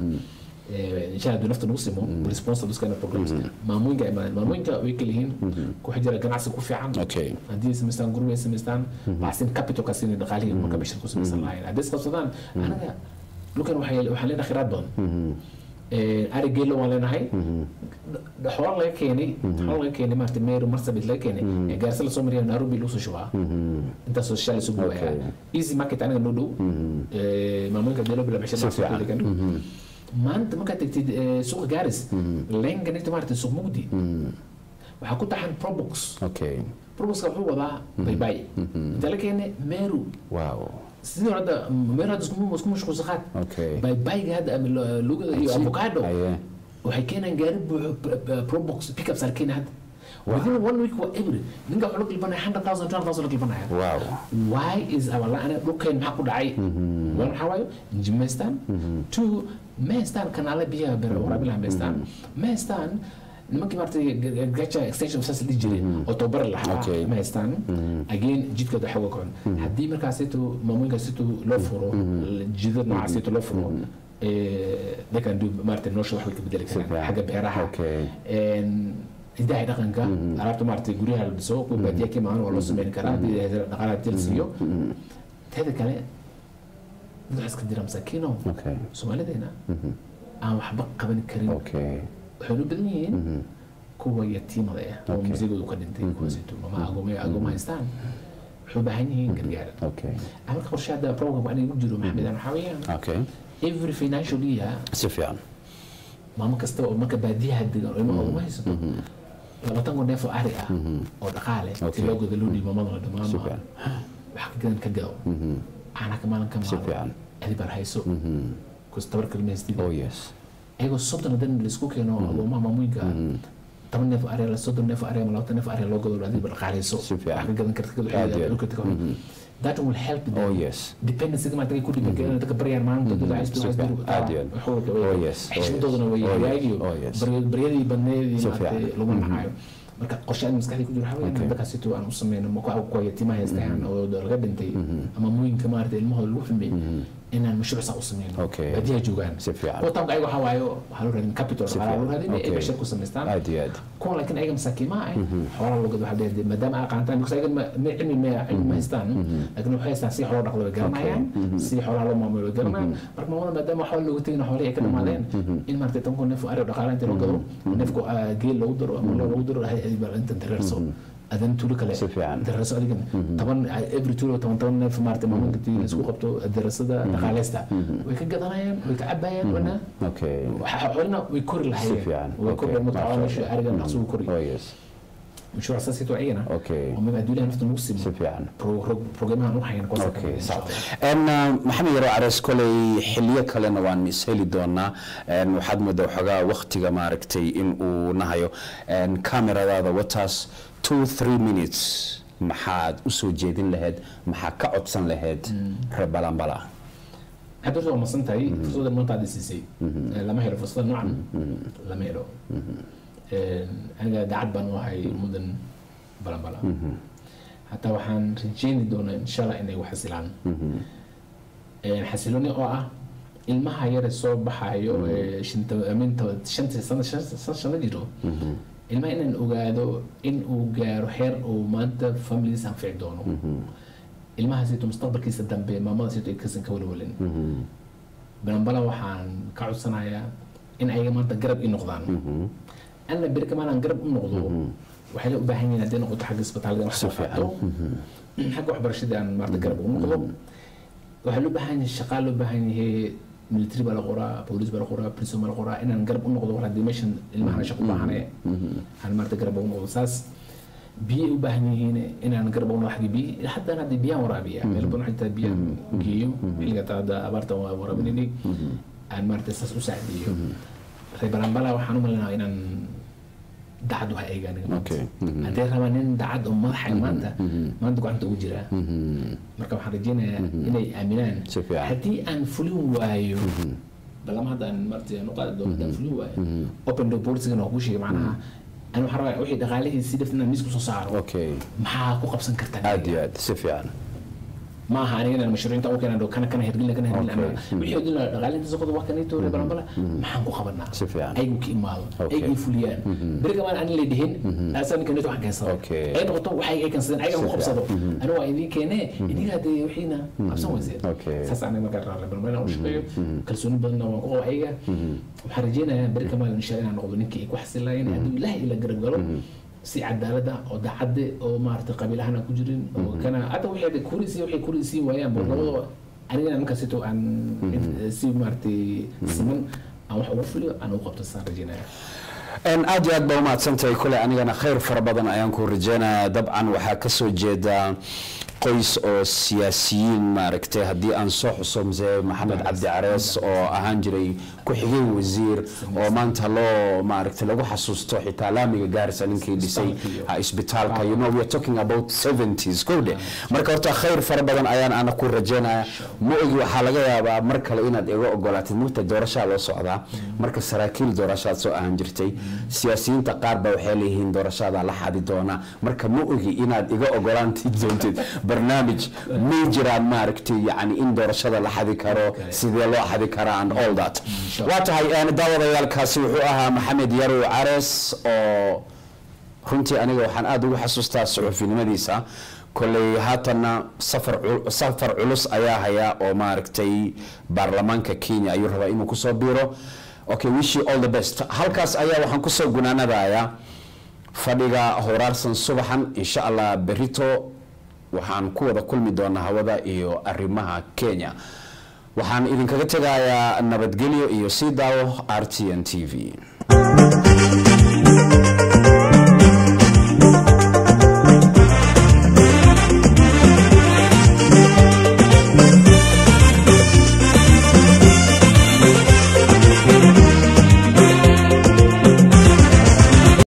insha allah nafta nagu simo responsible kind of programs maamooyinka ay imaadeen maamooyinka way kala yihiin ku xijira ganacsi ku fiican Okay. haddii ay samaystaan gurbi ay samaystaan waxsin capitalka sina dhaqaalihii marka bashir ku samaysan lahayn haddii isqabsadaan anaga dhulkan waxay- waxaan leenahay khiraad badan ari geelo waan leenahay xoolo laga keenay xoolo laga keenay maarata meru marsabit laga keenay ee gaarisa lasoo mariya nairobi lagu soo shubaa intaasoo shalay soo guwaya easy market aniga noo dhow Eh, maamulka geelo bila Si fiican. bixin maanta markaad tagtid eh, suuqa gaaris leenganita maarata suuq mugdi waxaa ku taxan probox okay proboxka wuxuu wadaa baybay inta la keenay meru wow sidii hore hadda meru hadda isku isku mashquulsan qaad okay baybayga hadda ama lo- lugada iyo avocado aye waxay keenaan gaari buuxo p- p- probox pickups aan keenay hadda within one week waa every ninka wuxuu la gilbanaya hundred thousand two hundred thousand la gilbanaya wow why is our line dhulkeen maxaa ku dhacay one maxaa waayo inji maystaan two maystaan kanaala biyaha ber waraabilaha maystaan maystaan nimankii maartay gaja extension saas dhihi jiray oo tababar lahaa Okay. maystaan again jidkooda xawa kacon haddii markaasito maamooyinkaasito loo furo jidad noocaasito loo furo eh, they can do maartay nolosha wax way ka bedeli karaan Super. xagga beeraha Okay. een, hidaha iyo dhaqanka alaabta maaragtay guryaha la dhiso kuwa baadiya ka imaan waa loo sameyn karaa haddii dhaqaalaha hadii la siiyo teeda kale dad waxaa iska jira masaakiino okay soomaalideena aan waxba qaban karin okay waxay u badan yihiin kuwa yatiimada ah oo Okay. musigoodu ka dhintay kuwaasito ama agooma agooma haystaan waxay u baahan yihiin gargaar okay marka qorshe hadda program aniga ku jiro maxamedan waxaa weeyaan okay every financial year si fiican maamo kasta oo marka baadiyaha degan oo ilmaha uma haysato labaatan kun neef oo ari ah oo dhaqaale Okay. si loo gado loo dhiibo mamada Si dhamaama fiican. wax ka gadan ka gado caana ka maalin ka Si fiican. maalo adibar hayso kus tabar kalma haystida oh yes ayagoo soddon hadan laisku keeno agoomaha maamooyinka toban neef ari soddon neef ari ama labaatan neef ari loo gado adibar dhaqaaleyso Si fiican. wax ka gadan karta Aad iyo aad. kadulka that will help them oh yes dependency ma tagay ku dhiban dadka baryaan maanta dad ay Si fiican. Aad iyo aad. Oh, yes. Oh, xishmadoodana way yes. Oh, yes. hagaagiyo Oh, yes. baryadii badneedii Si maaragtay fiican. lagu nacayo marka qorshe aan maskaxdii ku jiro waxaa weeye inaan dadkaasito aan u sameyno ma kuwa yatiimaha haystaan oo laga dhintay ama mooyinka maaragtay ilmahooda lagu xumay inaan mashruuc saa u sameyno Okay. baadiyaha joogaan Si fiican. kuwa taamka ayaga waxaa waayo waxaa loo raadin capital Si waxaa loo fiican. raadin ay Okay. bashar ku samaystaan aad iyo aad kuwa laakiin ayaga masaakiimaha ah xoolaha loo gado waxaa leeyahay maadaama ay qaantaan because ayaga ma ma cilmi ma cilmi ma haystaan laakiin waxay haystaan si xoolo dhaqdo way garanayaan si xoolaha loo maamulo way garanayaan marka maamada maadaama xoolo loogu tegin xoolihii ay ka dhamaadeen in maaragtay tan kun neef oo ari oo dhaqaale inta loo gado neefku ah, geel loogu daro ama loo loogu daro hay baa intan dareerso adan tuulo kale Si fiican. dareerso adigan toban every tuulo toban toban neef maaragtay maamulinka tii laisku qabto dareersada dhaqaaleysta way ka gadanayaan way ka cabayaan wana okay xoolina way kori Si lahayeen fiican. way kori Okay. mutacawa Masha meesha arigan dhaqso wuu kori oh yes مشروع اساسي توعينا Okay. ومن ادويه نفط الموسم si fiican بروجرامها نروح يعني كويس okay sax en maxamed yaro carees koley xiliyo kalena waan isheli doonaa En, waxaad moodaa waxoogaa waktiga maaragtay in uu nahayo En, kameradaada wataas two three minutes maxaad u soo jeedin lahayd maxaa ka codsan lahayd reer balanbala حتى لو مصنت هي فرصه المنطقه دي سي سي لما هي فرصه نوعا لما هي انا قاعد بانو هاي مدن بلا بلا حتى waxaan rajeyni doonaa insha allah inay wax xasilaan xasilooni oo ah ilmaha yare soo baxayo ee shanta aminta shanta sano shan sano jiro ilmaha inaan ogaado in uu gaaro heer uu maanta families anfici doono ilmahaasito mustaqbalkiisa dambe maamadaasito ay kasan ka walwalin balanbala waxaan ka codsanayaa in ayaga maanta garab i noqdaan anna beri kamaanan garab u noqdo waxay u baahan yihiin hadday noqoto xagga isbitaalada wax soo qaato xagga waxbarashada aan maarata garab ugu noqdo waxaa loo baahan yahay shaqaa loo baahan yahay military baa la qoraa booliis baa la qoraa prison baa la qoraa inaan garab u noqdo war haddii meeshan ilmahana shaqo u baahane aan maarata garab ugu noqdo saas biyay u baahan yihiin inaan garab ugu noqdo xagga biyi haddana haddii biyaan waraabiya meel badan waxay tahay biyaan geeyo xilliga taada abaarta waa waraabinayay aan maarata saas u saacideeyo reer balanbala waxaan u malinayaa inaan dacad waxa eegaan Okay. hadday rabaan nin dacad oo madaxa maanta maanta gacanta ugu jiraa marka waxaan rajeynayaa inay aaminaan Si fiican. haddii aan fulin waayo balama hadda aan marti aan u qaadi doono haddaan fulin waayo open door policy-gana waa kuu sheegay macnaha ani waxaan rabaa wixii dhaqaalihii si dhafta inaan miis kusoo saaro okay maxaa ku qabsan kartaa aad iyo aad si fiican ma aha aniga inaan mashruucinta u keenan kana kana hirgelina kana hirgelina Okay. ama wixii odin lahaa dhaqaalinta soqoda waa kanito reer balanbala maxaan ku qabanaa Si fiican. ayagu ka imaado Okay. ayagu fuliyaan beri kamaan aan la dhihin asan kanito waxaan keensada Okay. ay noqoto waxay ay keensadeen ayaga Si ku qabsado fiican. aniga waa idiin keenee iniga hadee wixiina qabsan weyseen Okay. saas aniga markaa reer balanbala u shaqeeyo kalsooni badanna waan ku qaba ayaga waxaan rajeynayaa beri kamaan insha inaan noqdo ninkii ay ku xasilaayeen hadduu ilaahay ila garab galo si cadaalad ah oo dacadde oo maaragtay qabiil ahaan aan ku jirin oo kana hadda wixii kurisi waxay kurisiin waayaan bo labadaba anigana markaasito aan si maaragtay siman aan wax ugu fuliyo aan ugu qabto saan rajeynaya Een, aad iyo aad baa umahadsantahay kule anigana khayr fara badan ayaan ku rajeynaya dabcan waxaa kasoo jeeda qoys oo siyaasiyiin maaragtay haddii aan soo xuso mse maxamed cabdi carees oo ahaan jiray ku-xigeen wasiir oo maanta loo maaragtay lagu xasuusto xitaa laamiga gaarisa ninkii dhisay ha, isbitaalka you know we are talking about 70s kowdhe marka horta khayr fara badan ayaan ana ku rajeynaya ma ogi waxaa laga yaabaa mar kale inaad iga ogolaatid mugta doorashaa loo socdaa marka saraakiil doorashaad soo ahaan jirtay siyaasiyiinta qaar ba waxay leeyihiin doorashada la xadi doona marka ma ogi inaad iga ogolaanti doontid barnaamij may jiraan maaragtay yani in doorashada la xadi karo sidee loo xadi karaa and all that waa tahay een, daawadayaalkaasi wuxuu ahaa maxamed yarow carees oo runtii aniga waxaan aada ugu xasuustaa suxufinimadiisa kolley haatanna safar cul- safar culus ayaa haya oo maaragtay baarlamaanka kenya ayuu rabaa inuu kusoo biiro okay wish you all the best halkaas ayaa waxaan kusoo gunaanadayaa fadhiga horaarsan subaxan insha allah berito waxaan ku wada kulmi doonaa hawada iyo arrimaha kenya waxaan idinkaga tegayaa nabadgelyo iyo sii daawo r t n t v